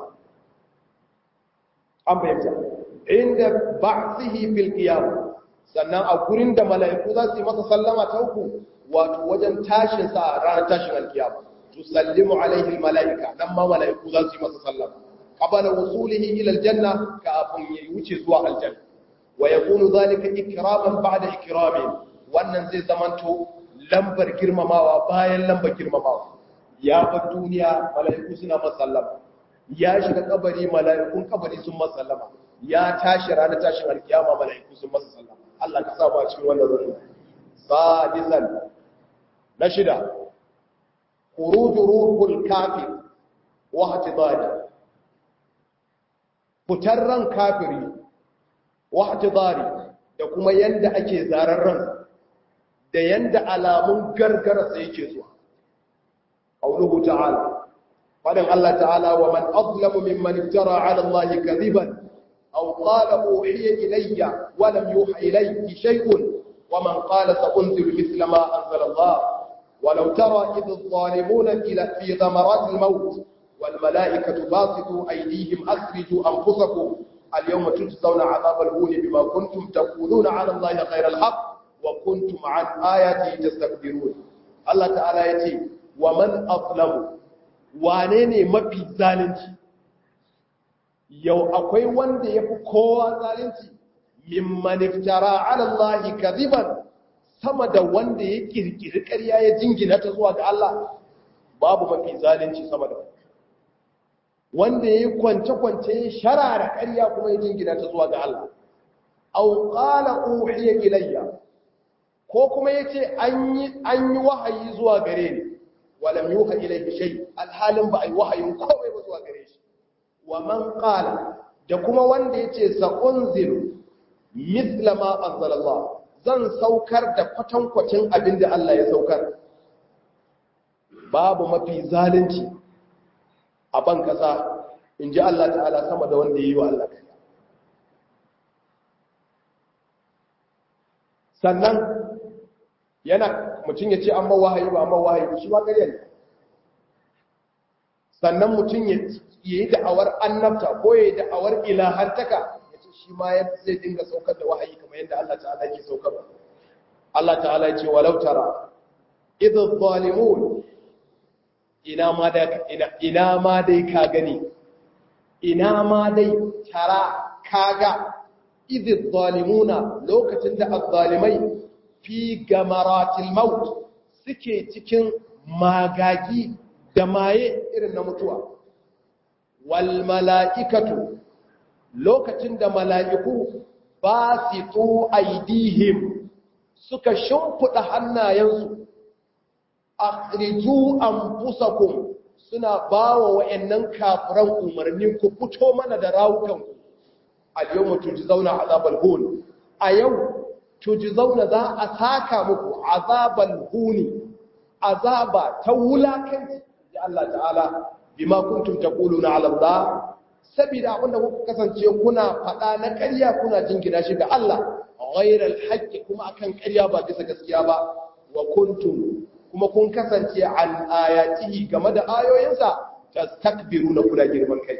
an bayyana inda ba'thihi fil qiyamah sannan a gurin da mala'iku za su yi masa sallama ta uku wato wajen tashin sa a ranar tashin alkiyama tusallimu alaihi mala'ika nan ma mala'iku za su yi masa sallama qabala wusulihi ila aljanna kafin ya wuce zuwa aljanna wa yakunu zalika ikraman ba'da ikramin wannan zai zamanto lambar girmamawa bayan lambar girmamawa ya bar duniya mala'iku suna masa sallama ya shiga kabari mala'ikun kabari sun masa sallama ya tashi ranar tashin alkiyama mala'iku sun masa sallama Allah ka sa ba cikin wannan rukun sadisan na shida khuruju ruhul kafir wa hatidari fitar ran kafiri wa hatidari da kuma yanda ake zarar ran da yanda alamun gargara sai yake zuwa qauluhu ta'ala fadan Allah ta'ala wa man azlamu mimman iftara 'ala Allah kadhiban أو قال أوحي إلي ولم يوحى إليه شيء ومن قال سأنزل مثل ما أنزل الله ولو ترى إذ الظالمون في ثمرات الموت wal mala'ikatu basitu aydihim akhriju anfusakum al yawma tujzauna 'adhabal huni bima kuntum taquluna 'ala allahi ghayra al haqq wa kuntum 'an ayati tastakbirun Allah ta'ala yace wa man azlamu wane ne mafi zalunci yau akwai wanda yafi kowa zalunci mimman iftara 'ala allahi kadhiban sama da wanda ya kirkiri ƙarya ya jingina ta zuwa ga Allah babu mafi zalunci sama da wanda ya yi kwance-kwance ya sharara ƙarya kuma ya jingina ta zuwa ga Allah au qala uhiya ilayya ko kuma yace an yi an yi wahayi zuwa gare ni walam yuha ilayhi shay alhalin ba ai wahayin komai ba zuwa gare shi wa man qala da kuma wanda yace sa unzilu mithla ma anzalallah zan saukar da kwatankwacin abin da Allah ya saukar babu mafi zalunci a ban ƙasa in ji Allah ta'ala sama da wanda ya yi wa Allah kariya sannan yana mutum ya ce an ba wahayi ba an ba wahayi shi ma ƙarya ne sannan mutum ya yi da'awar annabta ko ya yi da'awar ilahantaka ya ce shi ma yadda zai dinga saukar da wahayi kamar yadda Allah ta'ala ke saukarwa Allah ta'ala ya ce walau tara idh zalimun ina ma dai ina ina ma dai ka gani ina ma dai tara kaga idh zalimuna lokacin da azzalimai fi gamaratil maut suke cikin magagi da maye irin na mutuwa wal mala'ikatu lokacin da mala'iku ba su to aidihim suka shimfiɗa hannayensu akhriju anfusakum suna bawa wayannan kafiran umarni ku fito mana da rawukanku al-yawma tujzauna azabal hun a yau tujzauna za a saka muku azabal huni azaba ta wulakanci ya Allah ta'ala bima kuntum taquluna ala Allah saboda abinda kuka kasance kuna faɗa na ƙarya kuna jingina shi ga Allah ghairal haqqi kuma akan ƙarya ba bisa gaskiya ba wa kuntum kuma kun kasance an ayatihi game da ayoyinsa tastakbiruna kuna girman kai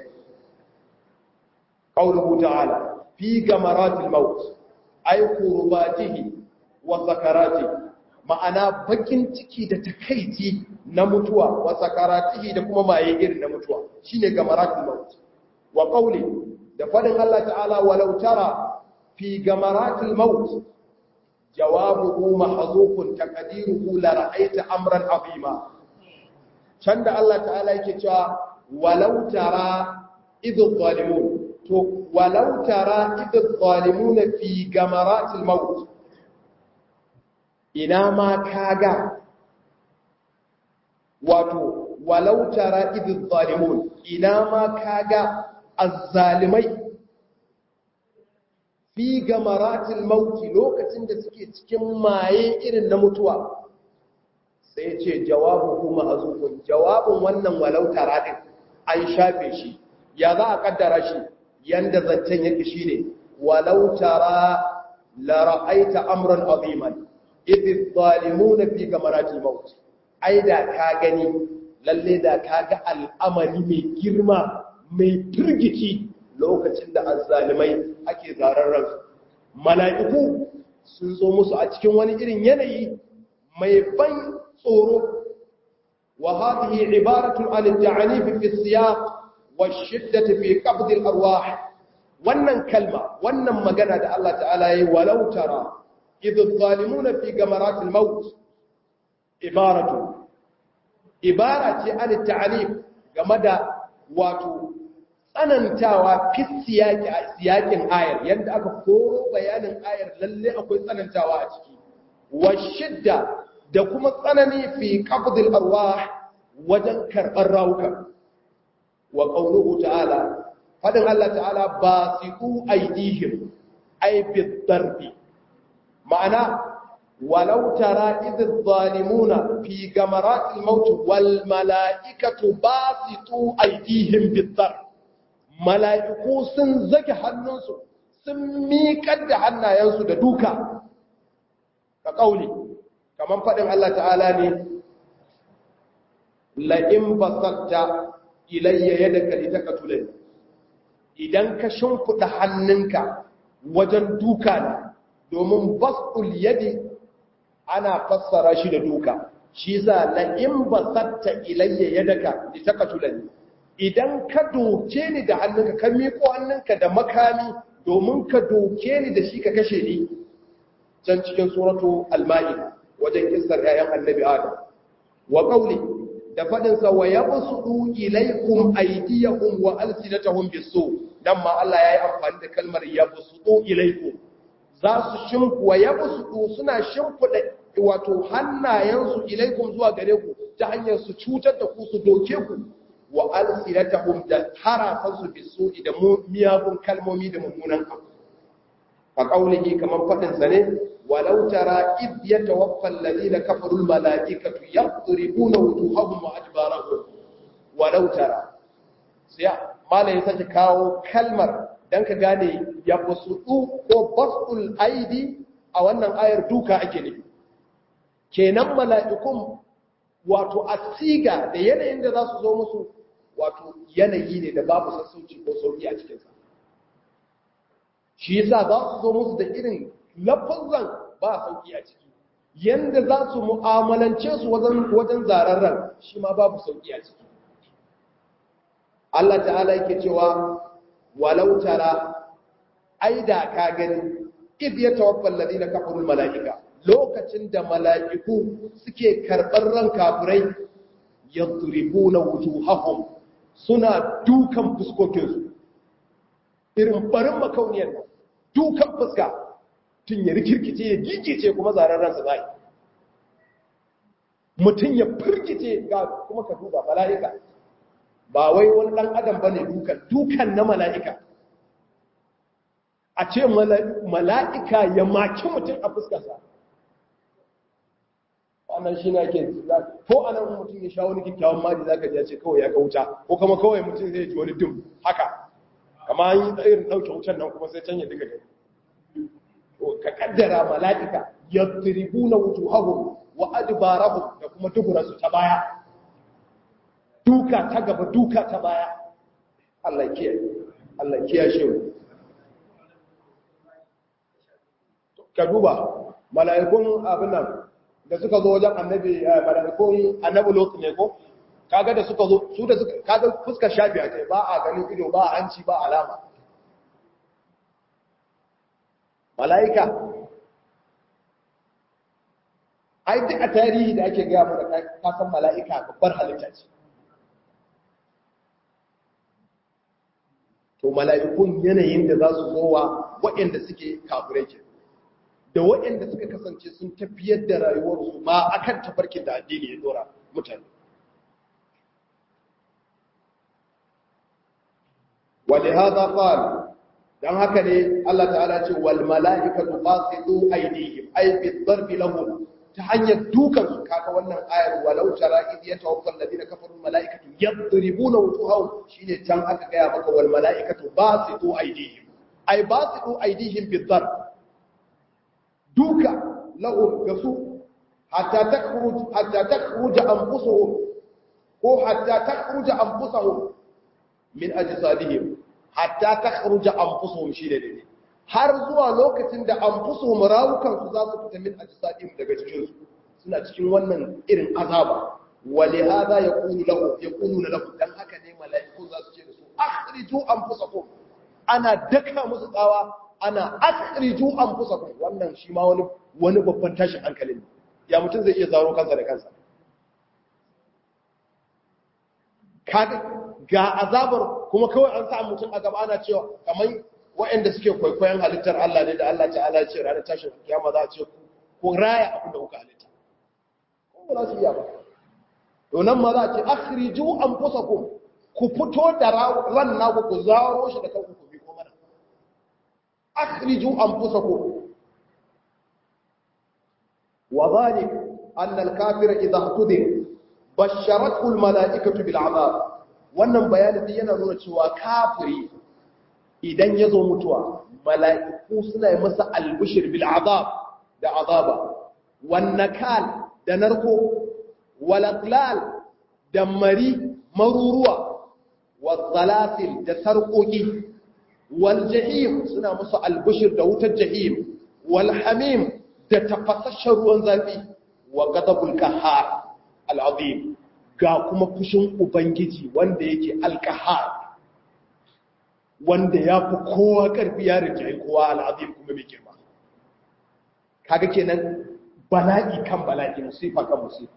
qauluhu ta'ala fi gamaratil maut ay qurbatihi wa sakaratihi ma'ana bakin ciki da takaici na mutuwa wa sakaratihi da kuma maye irin na mutuwa shine gamaratul maut wa qawli da fadin Allah ta'ala walau tara fi gamaratul maut jawabuhu mahzufun taqdiruhu la ra'aita amran azima can da Allah ta'ala yake cewa walau tara idh zalimun to walau tara idh zalimuna fi gamaratul maut ina ma kaga wato walau tara idh zalimun ina ma kaga azzalimai fi gamaratil mauti lokacin da suke cikin maye irin na mutuwa sai ce jawabu kuma azufun jawabin wannan walau tara din an shafe shi ya za a kaddara shi yanda zancen yake shine walau tara la ra'aita amran aziman idh zalimuna fi gamaratil maut ai da ka gani lalle da ka ga al'amari mai girma mai turgici lokacin da azzalimai ake zarar ransu mala'iku sun zo musu a cikin wani irin yanayi mai ban tsoro wa hadhihi ibaratu an at-ta'anif fi as-siyaq wa shiddati fi qabd al-arwah wannan kalma wannan magana da Allah ta'ala yayi walau tara idh adh-dhalimuna fi gamarat al-maut ibaratu ibara ce an at-ta'anif game da wato tsanantawa fi siyaki a siyakin ayar yadda aka koro bayanin ayar lalle akwai tsanantawa a ciki wa shidda da kuma tsanani fi qabdil arwah wajen karɓar rawukan wa qawluhu ta'ala fadin Allah ta'ala basiqu aydihim ay bidarbi ma'ana walau tara idh adh-dhalimuna fi gamaratil maut wal mala'ikatu basitu aydihim bidarbi mala'iku sun zage hannunsu sun miƙar da hannayensu da duka ka ƙauli kamar faɗin Allah ta'ala ne la'in basatta ilayya yadaka litaqtulani idan ka shimfida hannunka wajen duka na domin bastul yadi ana fassara shi da duka shi za la in basatta ilayya yadaka litaqtulani idan ka doke ni da hannunka ka miƙo hannunka da makami domin ka doke ni da shi ka kashe ni can cikin suratu al-ma'ida wajen kissar yayan annabi adam wa qawli da fadin sa wa yabsudu ilaykum aydiyahum wa alsinatahum bisu dan ma Allah yayi amfani da kalmar yabsudu ilaykum za su shimfu wa yabsudu suna shimfuda wato hannayensu ilaykum zuwa gare ku ta hanyar su cutar da ku su doke ku wa alsinatahum da harafansu bisu da miyagun kalmomi da mummunan abu a ƙaunihi kamar faɗinsa ne walau tara id ya tawaffa alladhina kafaru almalaikatu yadribuna wujuhahum wa adbarahum walau tara sai malai take kawo kalmar dan ka gane ya basudu ko basul aidi a wannan ayar duka ake nufi kenan mala'ikun wato asiga da yanayin da za su zo musu wato yanayi ne da babu sassauci ko sauki a cikinsa shi yasa za su zo musu da irin lafazan ba sauki a ciki yanda za su mu'amalance su wajen zararren shi ma babu sauki a ciki Allah ta'ala yake cewa walau tara ai da ka gani id ya tawaffal ladina kafarul malaika lokacin da mala'iku suke karɓar ran kafirai yadribuna wujuhahum suna dukan fuskokinsu irin barin makauniyar nan dukan fuska tun ya rikirkice ya gigice kuma zaren ransa zai mutum ya firgice ga kuma ka duba mala'ika ba wai wani ɗan adam ba ne dukan dukan na mala'ika a ce mala'ika ya maki mutum a fuskarsa wannan shi na ke ko a nan mutum ya sha wani kyakkyawan mari za ka ce kawai ya kauta ko kama kawai mutum zai ji wani dim haka kama yi irin ɗauke wutan nan kuma sai can ya diga gani ka kaddara mala'ika ya tiribu na wutu hagu wa adibarahu da kuma duburarsu ta baya duka ta gaba duka ta baya Allah kiyaye Allah kiyaye mu ka duba mala'ikun abin nan da suka zo wajen annabi mala'ikun annabi lokacin ne ko kaga da suka zo su da suka kaga fuskar shafiya ta ba a ganin ido ba a hanci ba alama mala'ika ai duk a tarihi da ake gaya mana kasan mala'ika babbar halitta ce to mala'ikun yanayin da za su zowa waɗanda suke kafirai ke da waɗanda suka kasance sun tafiyar da rayuwarsu ma akan tafarkin da addini ya dora mutane ولهذا قال dan haka ne Allah ta'ala ce wal mala'ikatu basitu aydihim ay bi darbi lahum ta hanyar dukan su kaga wannan ayar walau tara id yatawaffa alladhina kafaru mala'ikatu yadribuna wujuhahum shine can aka gaya maka wal mala'ikatu basitu aydihim ay basitu aydihim bi darb duka lahum gasu hatta takhruj hatta takhruj anfusuhum ko hatta takhruj anfusuhum min ajsadihim hatta takhruja anfusuhum shi da dare har zuwa lokacin da anfusuhum rawukan su za su fita min ajsadihim daga cikin su suna cikin wannan irin azaba wali hada yaqulu lahu yaquluna lahu dan haka ne mala'iku za su ce da su akhriju anfusakum ana daka musu tsawa ana akhriju anfusakum wannan shi ma wani wani babban tashin hankali ne ya mutum zai iya zaro kansa da kansa kaga ga azabar kuma kawai an sa mutum a gaba ana cewa kamar waɗanda suke kwaikwayon halittar Allah ne da Allah ta'ala ce ranar tashin kiyama za a ce ku raya abin da kuka halitta ko ba za su iya ba to nan ma za a ce akhriju anfusakum ku fito da ran naku ku zaro shi da kanku ku bi ko mana akhriju anfusakum wa dhalik anna al-kafira idha tudir basharathu al-mala'ikatu bil 'adab wannan bayanin yana nuna cewa kafiri idan ya zo mutuwa mala'iku suna yi masa albishir bil azab da azaba wannakal da narko walaklal da mari maruruwa والسلاسل da sarƙoƙi wal jahim suna musu albushir da wutar jahim wal hamim da tafasasshen ruwan zafi wa gadabul qahhar al azim ga kuma fushin ubangiji wanda yake al qahhar wanda ya fi kowa karfi ya rinjaye kowa al azim kuma mai girma kaga kenan bala'i kan bala'i musifa kan musifa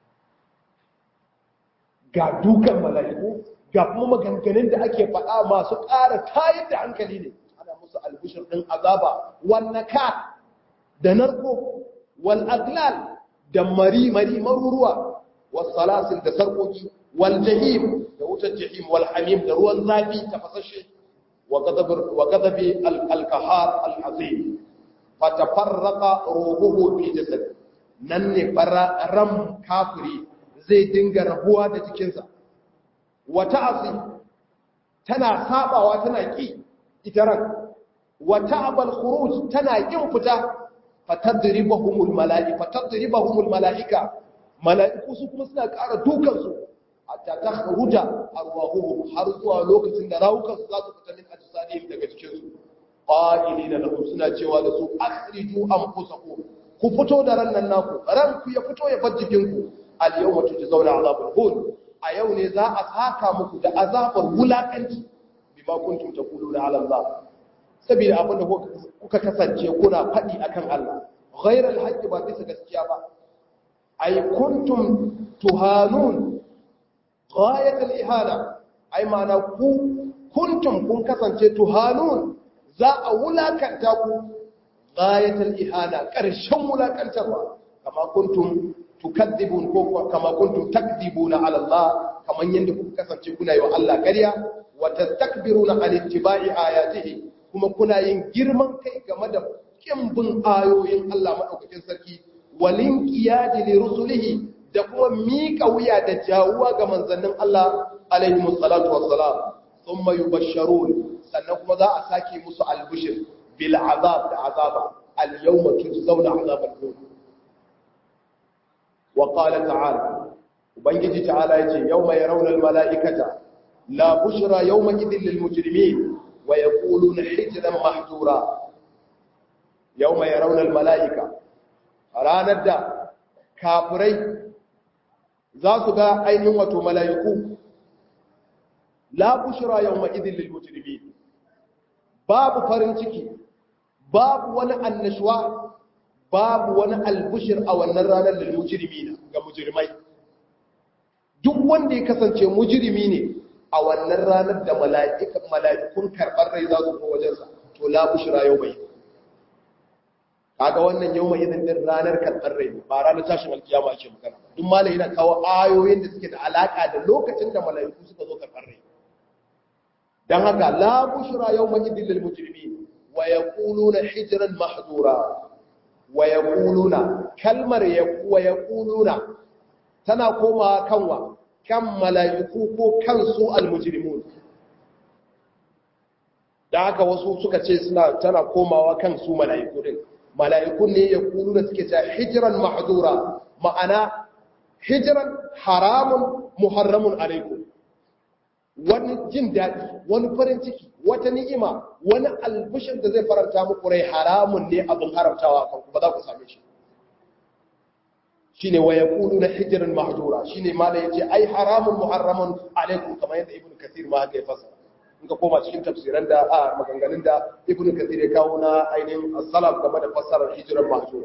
ga dukan mala'iku ga kuma maganganun da ake faɗa masu ƙara tayar da hankali ne ana musu albishir ɗin azaba wannaka da narko wal aglal da mari mari maruruwa wal salasil da sarkoki wal jahim da wutar jahim wal hamim da ruwan zafi tafasashe wa gadabi al-kahar al-azim fatafarraqa ruhuhu fi jasad nan ne fara ram kafiri zai dinga rabuwa da jikinsa wata asi tana sabawa tana ki ita ran wata abal khuruj tana kin fita fatadribahumul malaika fatadribahumul malaika malaiku su kuma suna ƙara dukan su hatta takhruja arwahuhum har zuwa lokacin da rawukan su za su fita min ajsadihim daga cikin su qa'ilina lahum suna cewa da su akhriju anfusakum ku fito da ran nan naku ran ku ya fito ya bar jikin ku al yawma tujzauna azabul hun a yau ne za a saka muku da azabar wulakanci bima kuntum taquluna ala Allah saboda abin da kuka kasance kuna faɗi akan Allah ghairal haqqi ba bisa gaskiya ba ay kuntum tuhanun ghayat al ihana ay ma'ana ku kuntum kun kasance tuhanun za a wulakanta ku ghayat al ihana karshen wulakantarwa kama kuntum tukadzibun ko kama kuntum takdibuna ala Allah kaman yanda kuka kasance kuna yi wa Allah ƙarya wa tastakbiruna an ittiba'i ayatihi kuma kuna yin girman kai game da kin bin ayoyin Allah madaukakin sarki walin qiyadi li rusulihi da kuma miƙa wuya da jawuwa ga manzannin Allah alaihi wassalatu wassalam thumma yubashsharun sannan kuma za a sake musu albushir bil azab da azaba al yawma tujzauna azabal khuld وقال تعالى وبنجي تعالى يجي يوم يرون الملائكة لا بشرى يومئذ للمجرمين ويقولون حجرا محجورا يوم يرون الملائكة ranar da kafirai za su ga ainihin wato mala'iku la bushra yawma idhil lil mujrimin babu farin ciki babu wani annashwa babu wani albushir a wannan ranar da mujirmi ga mujirmai duk wanda ya kasance mujirmi ne a wannan ranar da mala'ikun karɓar rai za su ko wajensa to la bushira yau mai kaga wannan yau mai izin din ranar karɓar rai ba ranar tashin alkiyama ake magana duk malai yana kawo ayoyin da suke da alaka da lokacin da mala'iku suka zo karɓar rai dan haka la bushira yau mai izin lil mujrimin wa yaquluna hijran mahdura wa ya ƙuluna kalmar wa ya ƙuluna tana koma kanwa kan mala'iku ko kansu almujirimun da haka wasu suka ce suna tana komawa kan su mala'iku din mala'iku ne ya ƙuluna suke ce hijiran mahadura ma'ana hijiran haramun muharramun alaikum wani jin daɗi wani farin ciki wata ni'ima wani albishin da zai faranta muku rai haramun ne abin haramtawa kan ku ba za ku same shi shine wa yaqulu na hijran mahdura shine ma da yace ai haramun muharramun alaikum kamar yadda ibnu kathir ma haka ya fasara in ka koma cikin tafsiran da a maganganun da ibnu kathir ya kawo na ainihin as-salaf game da fassarar hijran mahdura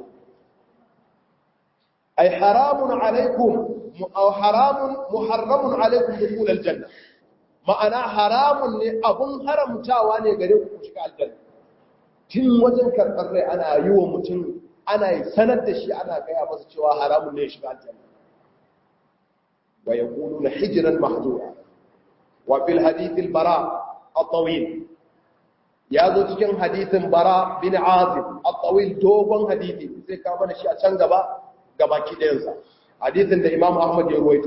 ai haramun alaikum aw haramun muharramun alaikum dukhul al-janna ma'ana haramun ne abun haramtawa ne gare ku shiga aljanna tun wajen karɓar rai ana yi wa mutum ana yi sanar da shi ana gaya masa cewa haramun ne ya shiga aljanna wa ya kulu na hijiran mahzura wa fil hadithin bara at-tawil ya zo cikin hadithin bara bin azib at-tawil dogon hadithi sai ka mana shi a can gaba gaba ki ɗayansa hadithin da imam ahmad ya ruwaito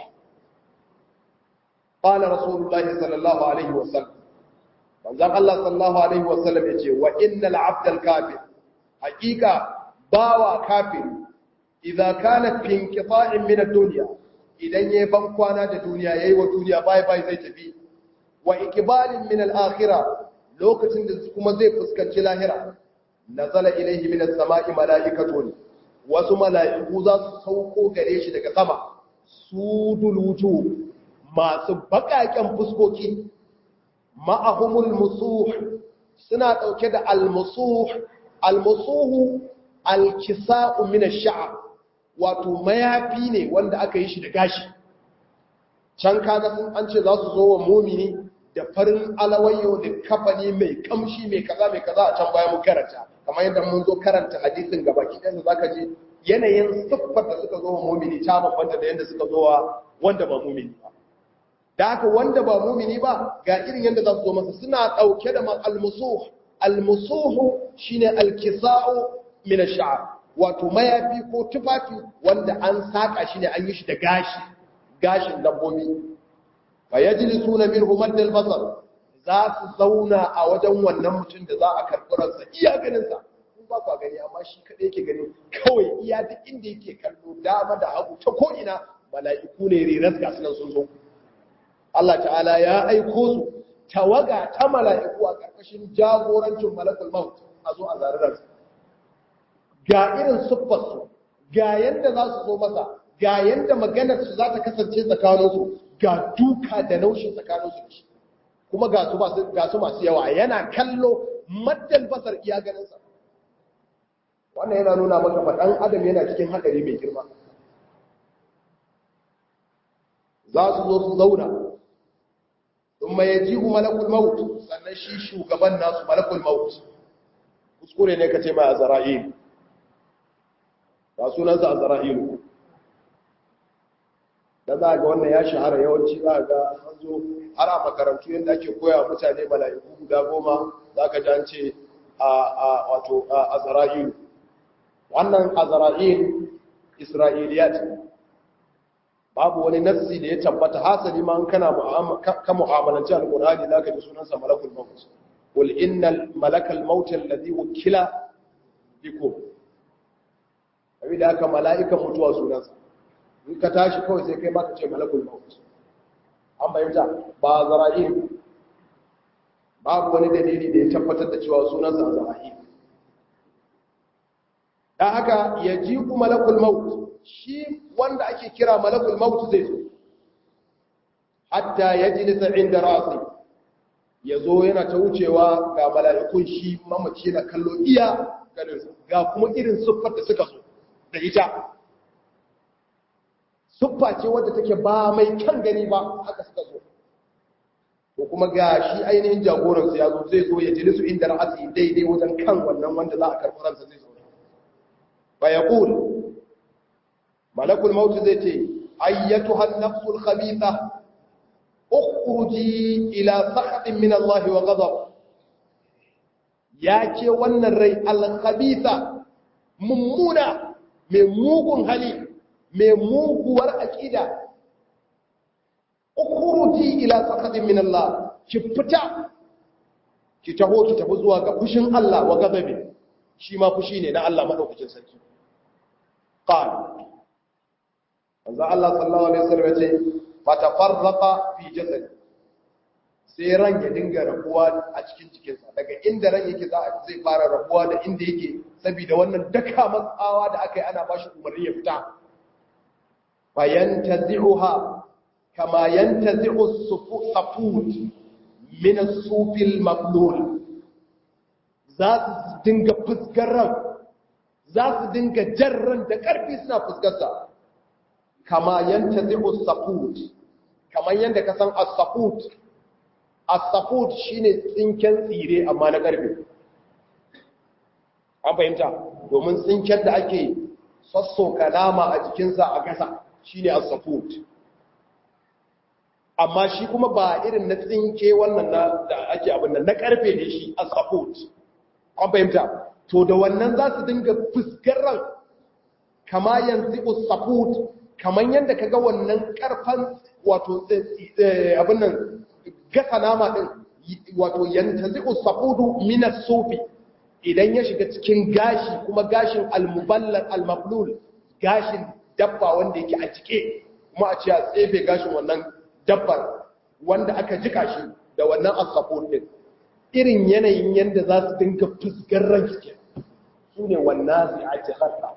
قال رسول الله صلى الله عليه وسلم manzon Allah sallallahu alaihi wasallam yace wa innal abdal kafir hakika bawa kafir idza kana fi inqita'in min ad-dunya idan yayi ban kwana da duniya yayi wa duniya bai bai zai tafi wa iqbalin min al-akhirah lokacin da kuma zai fuskanci lahira nazala ilayhi min as-sama'i mala'ikatun wasu mala'iku za su sauko gare shi daga sama sudul wujuh masu bakaken fuskoki ma'ahumul musuh suna dauke da al-musuh al-musuh al-kisa'u min ash-sha'r wato mayafi ne wanda aka yi shi da gashi can kaga sun an ce za su zo wa mumini da farin alawayyo da kafani mai kamshi mai kaza mai kaza a can bayan mu karanta kamar yadda mun zo karanta hadisin gaba kidan za ka ji yanayin siffar da suka zo wa mumini ta bambanta da yadda suka zo wa wanda ba mumini ba da haka wanda ba mumini ba ga irin yadda za su zo masa suna ɗauke da almusuh almusuhu shine alkisa'u min ash-sha'r wato mayafi ko tufafi wanda an saka shi ne an yi shi da gashi gashin dabbobi fa yajlisuna minhu madd al-basar za su zauna a wajen wannan mutum da za a karɓi ransa iya ganin sa kun ba ku gani amma shi kadai yake gani kawai iya duk inda yake kallo dama da hagu ta ko ina mala'iku ne riras ga sunan sun zo Allah ta'ala ya aiko su tawaga ta mala'iku a karkashin jagorancin malakul maut a zo a zarar ga irin siffarsu ga yadda za su zo masa ga yadda maganarsu za ta kasance tsakaninsu ga duka da naushin tsakaninsu da shi kuma ga su masu yawa yana kallo maddan basar iya ganinsa wannan yana nuna maka faɗan adam yana cikin haɗari mai girma za su zo su zauna sun mai ji malakul maut sannan shi shugaban nasu malakul maut kuskure ne ka ce mai a zara'il ba sunansa a zara'ilu da za ga wannan ya shahara yawanci za ga an zo har a makarantu yadda ake koya mutane mala'iku guda goma za ka ji an ce a wato a zara'ilu wannan a zara'il isra'iliyat babu wani nassi da ya tabbata hasali ma kana ka mu'amalanci alqur'ani zaka ji sunansa malakul maut qul innal malakal maut alladhi wukila bikum abin da aka mala'ikan mutuwa sunansa in ka tashi kawai sai kai maka ce malakul maut an bayyanta ba zara'il babu wani dalili da ya tabbatar da cewa sunansa zara'il dan haka ya ji ku malakul maut shi wanda ake kira malakul maut zai zo hatta ya ji nisa inda rasi ya zo yana ta wucewa ga mala'ikun shi mamaci na kallo iya ganinsa ga kuma irin siffar da suka zo da ita siffa ce wadda take ba mai kyan gani ba haka suka zo ko kuma ga shi ainihin jagoransu ya zo zai zo ya jini su inda ra'asi daidai wajen kan wannan wanda za a karɓi ransa zai zo fa ya ƙul malakul mautu zai ce ayyatu hannafsul khabitha ukhruji ila sakhatin min Allah wa ghadab ya ce wannan rai al-khabitha mummuna mai mugun hali mai muguwar aƙida ukuruti ila sakatin min Allah ki fita ki taho ki tafi zuwa ga fushin Allah wa gazabi shi ma fushi ne na Allah madaukakin sarki qal manzo Allah sallallahu alaihi wasallam yace fatafarraqa fi jasadi sai ran ya dinga rabuwa a cikin cikinsa daga inda ran yake za a zai fara rabuwa da inda yake saboda wannan daka matsawa da aka yi ana ba shi umarni ya fita fayantazi'uha kama yantazi'u safut min as-sufil mablul za su dinga fuskar ran za su dinga jarran da karfi suna fuskarsa kama yantazi'u safut kamar yanda ka san as-safut as-safut shine tsinken tsire amma na karfe an fahimta domin tsinken da ake sassoka nama a jikinsa a gasa shine as-safut amma shi kuma ba irin na tsinke wannan na da ake abin nan na karfe ne shi as-safut an fahimta to da wannan za su dinga fuskar ran kama yanzu as-safut kaman yanda kaga wannan karfan wato abin nan gasa nama ɗin wato yantazi'u safudu min as-sufi idan ya shiga cikin gashi kuma gashin al-muballal al-mablul gashin dabba wanda yake a jike kuma a ce a tsefe gashin wannan dabbar wanda aka jika shi da wannan asafon din irin yanayin yanda za su dinga fuskar ranki su ne wannan zai ake harka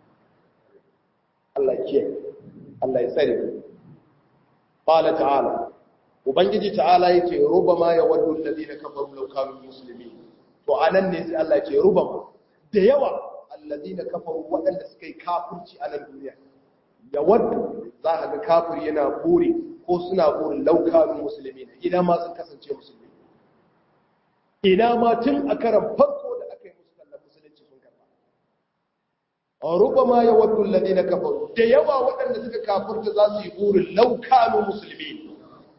Allah ke Allah ya tsare qala ta'ala ubangiji ta'ala yake rubama ya waddu alladhina kafaru law kanu muslimin to anan ne sai Allah yake rubama da yawa alladhina kafaru wadanda suka yi kafirci a nan duniya ya waddu za ka ga kafiri yana buri ko suna burin law kanu muslimin ina ma sun kasance musulmi ina ma tun a karan farko da aka yi musu kallon musulunci sun karba rubama ya waddu alladhina kafaru da yawa wadanda suka kafirta za su yi burin law kanu muslimin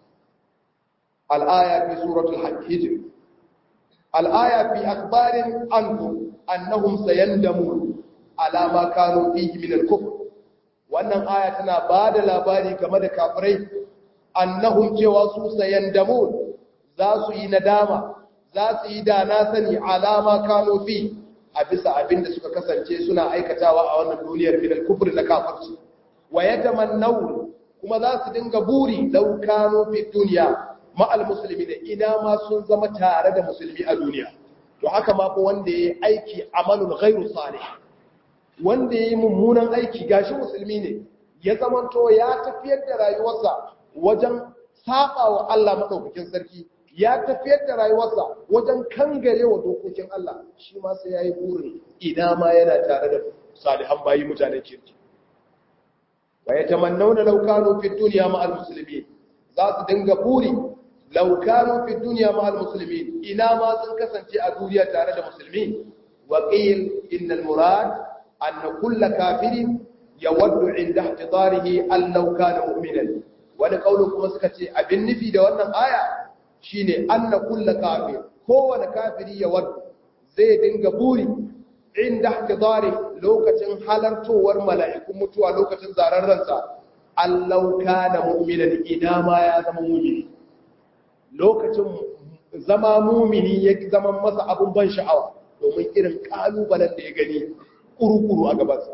الآية في سورة الحج الآية في أخبار عنهم أنهم سيندمون على ما كانوا فيه من الكفر وأن آية تنا بعد labari game da kafirai annahum cewa su sayandamun za su yi nadama za su yi dana sani alama kano fi a bisa abin da suka kasance suna aikatawa a wannan duniyar min al-kufr da kafirci wa yatamannawun kuma za su dinga buri law kanu fi dunya ma'al musulmi da ina ma sun zama tare da musulmi a duniya to haka ma fa wanda ya aiki amalun ghairu salih wanda ya yi mummunan aiki gashi musulmi ne ya zamanto ya tafiyar da rayuwarsa wajen saba wa Allah madaukakin sarki ya tafiyar da rayuwarsa wajen kangare wa dokokin Allah shi ma sai yayi burin ina ma yana tare da salihan bayi mutanen kirki wa yatamannawna law kanu fi dunya ma'al muslimin za su dinga buri لو كانوا في الدنيا مع المسلمين إنا ما سنكسن في الدنيا تارد المسلمين وقيل إن المراد أن كل كافر يود عند احتضاره أن لو كان مؤمنا ولقولكم مسكتي أبن في دوانا آية شيني أن كل كافر هو كافر يود زي دنقبوري عند احتضاره لوكة حلرتو ورملائكم متوى لوكة زاررنسا أن لو كان مؤمنا إنا ما يزم مؤمنين lokacin zama mumini ya zama masa abin ban sha'awa domin irin kalubalen da ya gani kuru-kuru a gabansa.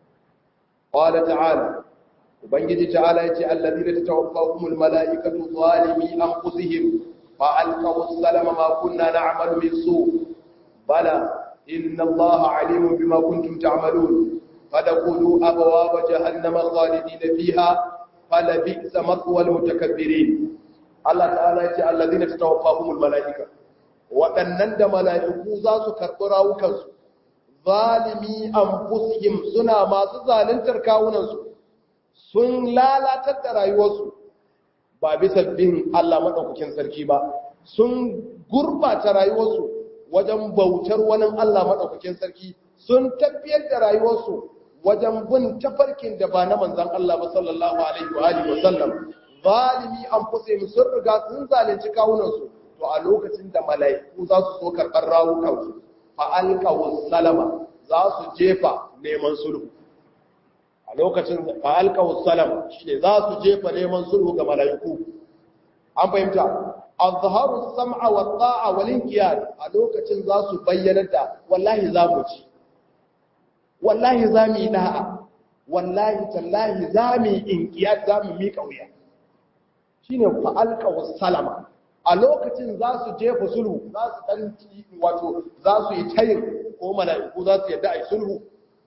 Ƙwada ta'ala, Ubangiji ta'ala ya ce, Allazi da ta tawaffa kumul mala'ikatu zalimi an kusihim ba alkawus salama makunna na amalu min su, bala, inna Allah alimun bi makuntum ta'amalun, fada kudu abawa ba jahannama khalidi da fiha, fala bi'sa matsuwal mutakabbirin. Allah ta'ala ya ce allazina tatawaffahumul malaika waɗannan da mala'iku za su karɓi rawukansu zalimi anfusihim suna masu zaluntar kawunansu sun lalatar da rayuwarsu ba bisa bin Allah madaukakin sarki ba sun gurbata rayuwarsu wajen bautar wani Allah madaukakin sarki sun tafiyar da rayuwarsu wajen bin tafarkin da ba na manzon Allah ba sallallahu alaihi wa alihi wa sallam zalimi an fusa sun riga sun zalunci kawunansu to a lokacin da mala'iku za su so karɓar rawukansu fa alqawu salama za su jefa neman sulhu a lokacin fa alqawu salama shine za su jefa neman sulhu ga mala'iku an fahimta azharu sam'a wa ta'a wal inqiyad a lokacin za su bayyana da wallahi za mu ci wallahi za mu yi da'a wallahi tallahi za mu yi inqiyad za mu miƙa wuya shine fa'alqa salama a lokacin za su jefa sulhu za su dan wato za su yi tayin ko mala'iku za su yadda ai sulhu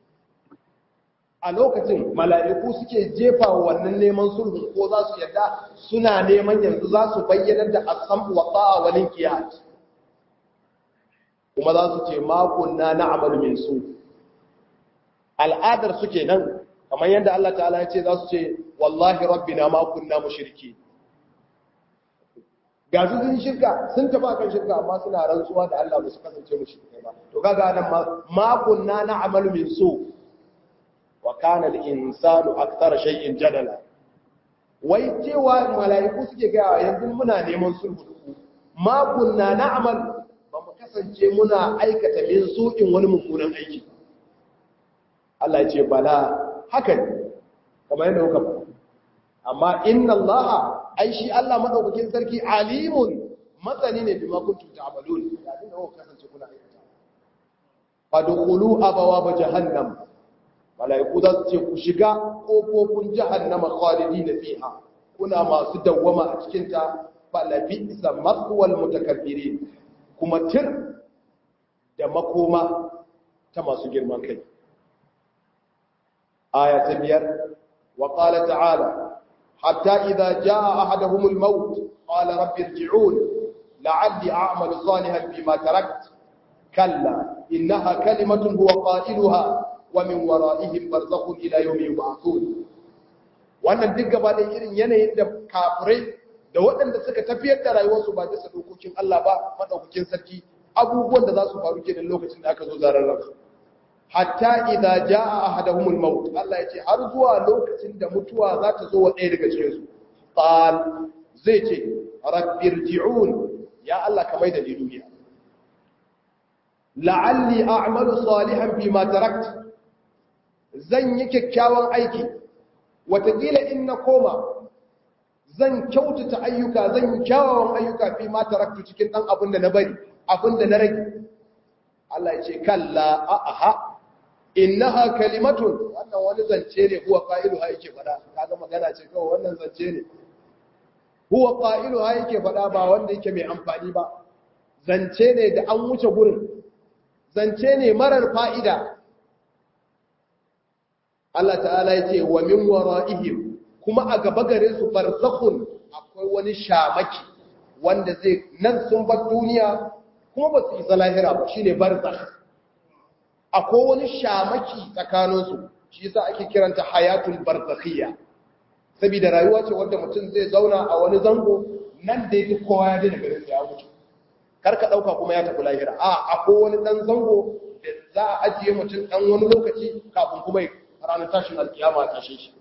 a lokacin mala'iku suke jefa wannan neman sulhu ko za su yadda suna neman yanzu za su bayyana da asam wa ta'a wal inqiyat kuma za su ce ma kunna na'malu min su al'adar suke nan kamar yadda Allah ta'ala ya ce za su ce wallahi rabbina ma kunna mushriki ga su sun shirka sun taba kan shirka amma suna rantsuwa da Allah ba su kasance mushriki ba to kaga nan ma ma kunna na'malu min su wa kana al-insanu akthara shay'in jadala wai cewa mala'iku suke ga yanzu muna neman sulhu da ku ma kunna na'mal ba mu kasance muna aikata min su'in wani mummunan aiki Allah ya ce bala haka ne kamar yadda kuka faɗa amma inna Allah ai shi Allah madaukakin sarki alimun matsani ne bima kuntum ta'malun da abin da kuka kasance kuna aikata fadkhulu abawaba jahannam malaiku za su ce ku shiga kofofin jahannama khalidina fiha kuna masu dawwama a cikin ta falabisa mathwal mutakabbirin kuma tir da makoma ta masu girman kai aya ta biyar wa qala ta'ala hatta idza jaa ahaduhum al-maut qala rabbi irji'un la'alli a'malu salihan bima tarakt kalla innaha kalimatun huwa qailuha wa min wara'ihim barzakhun ila yawmi yub'athun wannan duk gaba da irin yanayin da kafirai da waɗanda suka tafiyar da rayuwarsu ba bisa dokokin Allah ba madaukakin sarki abubuwan da za su faru kenan lokacin da aka zo zarar ransu hatta idza jaa ahaduhumul maut Allah yace har zuwa lokacin da mutuwa za ta zo wa ɗaya daga cikin su qal zai ce rabbirji'un ya Allah ka mai da ni duniya la'alli a'malu salihan bima tarakt zan yi kyakkyawan aiki watakila in na koma zan kyautata ayyuka zan yi kyawawan ayyuka fi ma taraktu cikin dan abin da na bari abin da na rage Allah ya ce kalla a'aha innaha kalimatun wannan wani zance ne huwa qailuha yake fada kaga magana ce kawai wannan zance ne huwa qailuha yake fada ba wanda yake mai amfani ba zance ne da an wuce gurin zance ne marar fa'ida Allah ta'ala ya ce wa min wara'ihim kuma a gaba gare su barzakhun akwai wani shamaki wanda zai nan sun bar duniya kuma ba su isa lahira ba shine barzakh akwai wani shamaki tsakanin su shi yasa ake kiranta hayatul barzakhiyya saboda rayuwa ce wanda mutum zai zauna a wani zango nan da yake kowa ya daina garin sa ya mutu kar ka dauka kuma ya tafi lahira a akwai wani dan zango da za a ajiye mutum dan wani lokaci kafin kuma ranar tashin alkiyama a tashe shi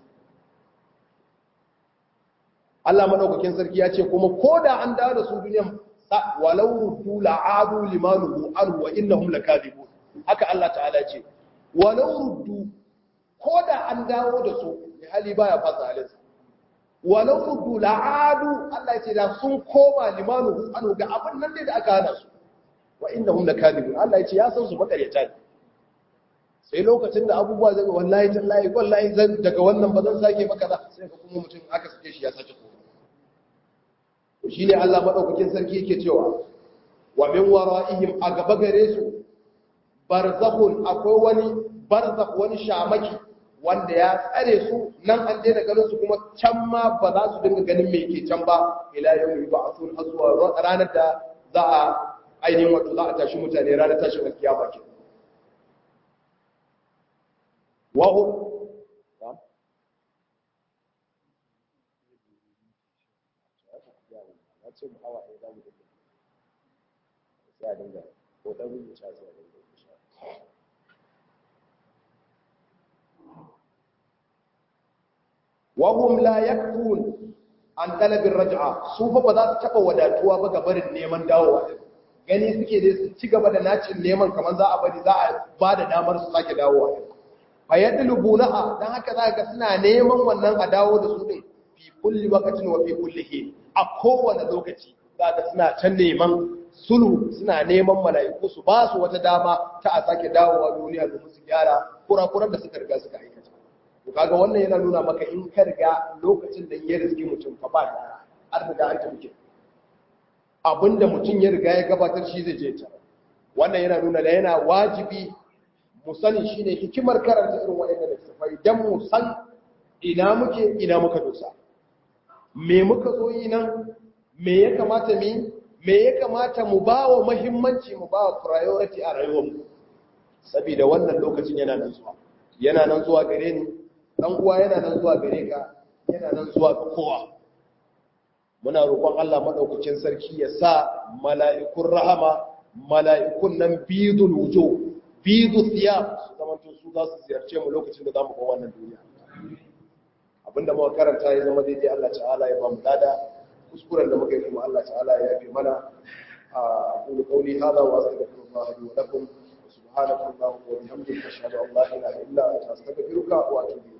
Allah madaukakin sarki ya ce kuma ko da an dawo da su duniyan walau ruddu la'adu limanuhu anhu wa innahum lakadibun haka Allah ta'ala ce walau ruddu ko da an dawo da su hali baya fasa halinsa walau ruddu la'adu Allah ya ce da sun koma limanuhu anhu ga abin nan da aka hana su wa innahum lakadibun Allah ya ce ya san su makaryata ne sai lokacin da abubuwa zai wallahi tallahi wallahi zan daga wannan ba zan sake maka da sai ka kuma mutum aka sake shi ya sake koma shi ne Allah madaukakin sarki yake cewa wa min wara'ihim a gaba gare su barzakhun akwai wani barzakh wani shamaki wanda ya tsare su nan an daina ganin su kuma can ma ba za su dinga ganin me ke can ba ila yawmi ba'thun har zuwa ranar da za a ainihin wato za a tashi mutane ranar tashin alkiyama kenan وهم وهم لا يكفون an talabin raj'a su fa ba za su taba wadatuwa ba ga barin neman dawowa gani suke dai su ci gaba da nacin neman kamar za a bari za a ba da damar su sake dawowa fayadlubunaha dan haka za ga suna neman wannan a dawo da su din fi kulli waqtin wa fi kulli hin a kowane lokaci za ga suna can neman sulhu suna neman mala'iku su ba su wata dama ta a sake dawowa duniya domin su gyara kurakuran da suka riga suka aikata to kaga wannan yana nuna maka in ka riga lokacin da ya riski mutum fa ba gyara an riga an tafi abinda mutum ya riga ya gabatar shi zai je ta wannan yana nuna da yana wajibi mu sani shine hikimar karanta irin waɗannan littattafai dan mu san ina muke ina muka dosa me muka zo yi nan me ya kamata mu me ya kamata mu ba wa muhimmanci mu ba wa priority a rayuwarmu saboda wannan lokacin yana nan zuwa yana nan zuwa gare ni dan uwa yana nan zuwa gare ka yana nan zuwa ga kowa muna roƙon Allah madaukakin sarki ya sa mala'ikun rahama mala'ikun nan bidul wujuh bidu thiyab su zamanto su za su ziyarce mu lokacin da zamu ga wannan duniya abinda muka karanta ya zama daidai Allah ta'ala ya ba mu lada kuskuren da muka yi kuma Allah ta'ala ya yafe mana a aqulu qawli hadha wa astaghfirullah li wa lakum subhanaka allahumma wa bihamdika ashhadu an la ilaha illa anta astaghfiruka wa atubu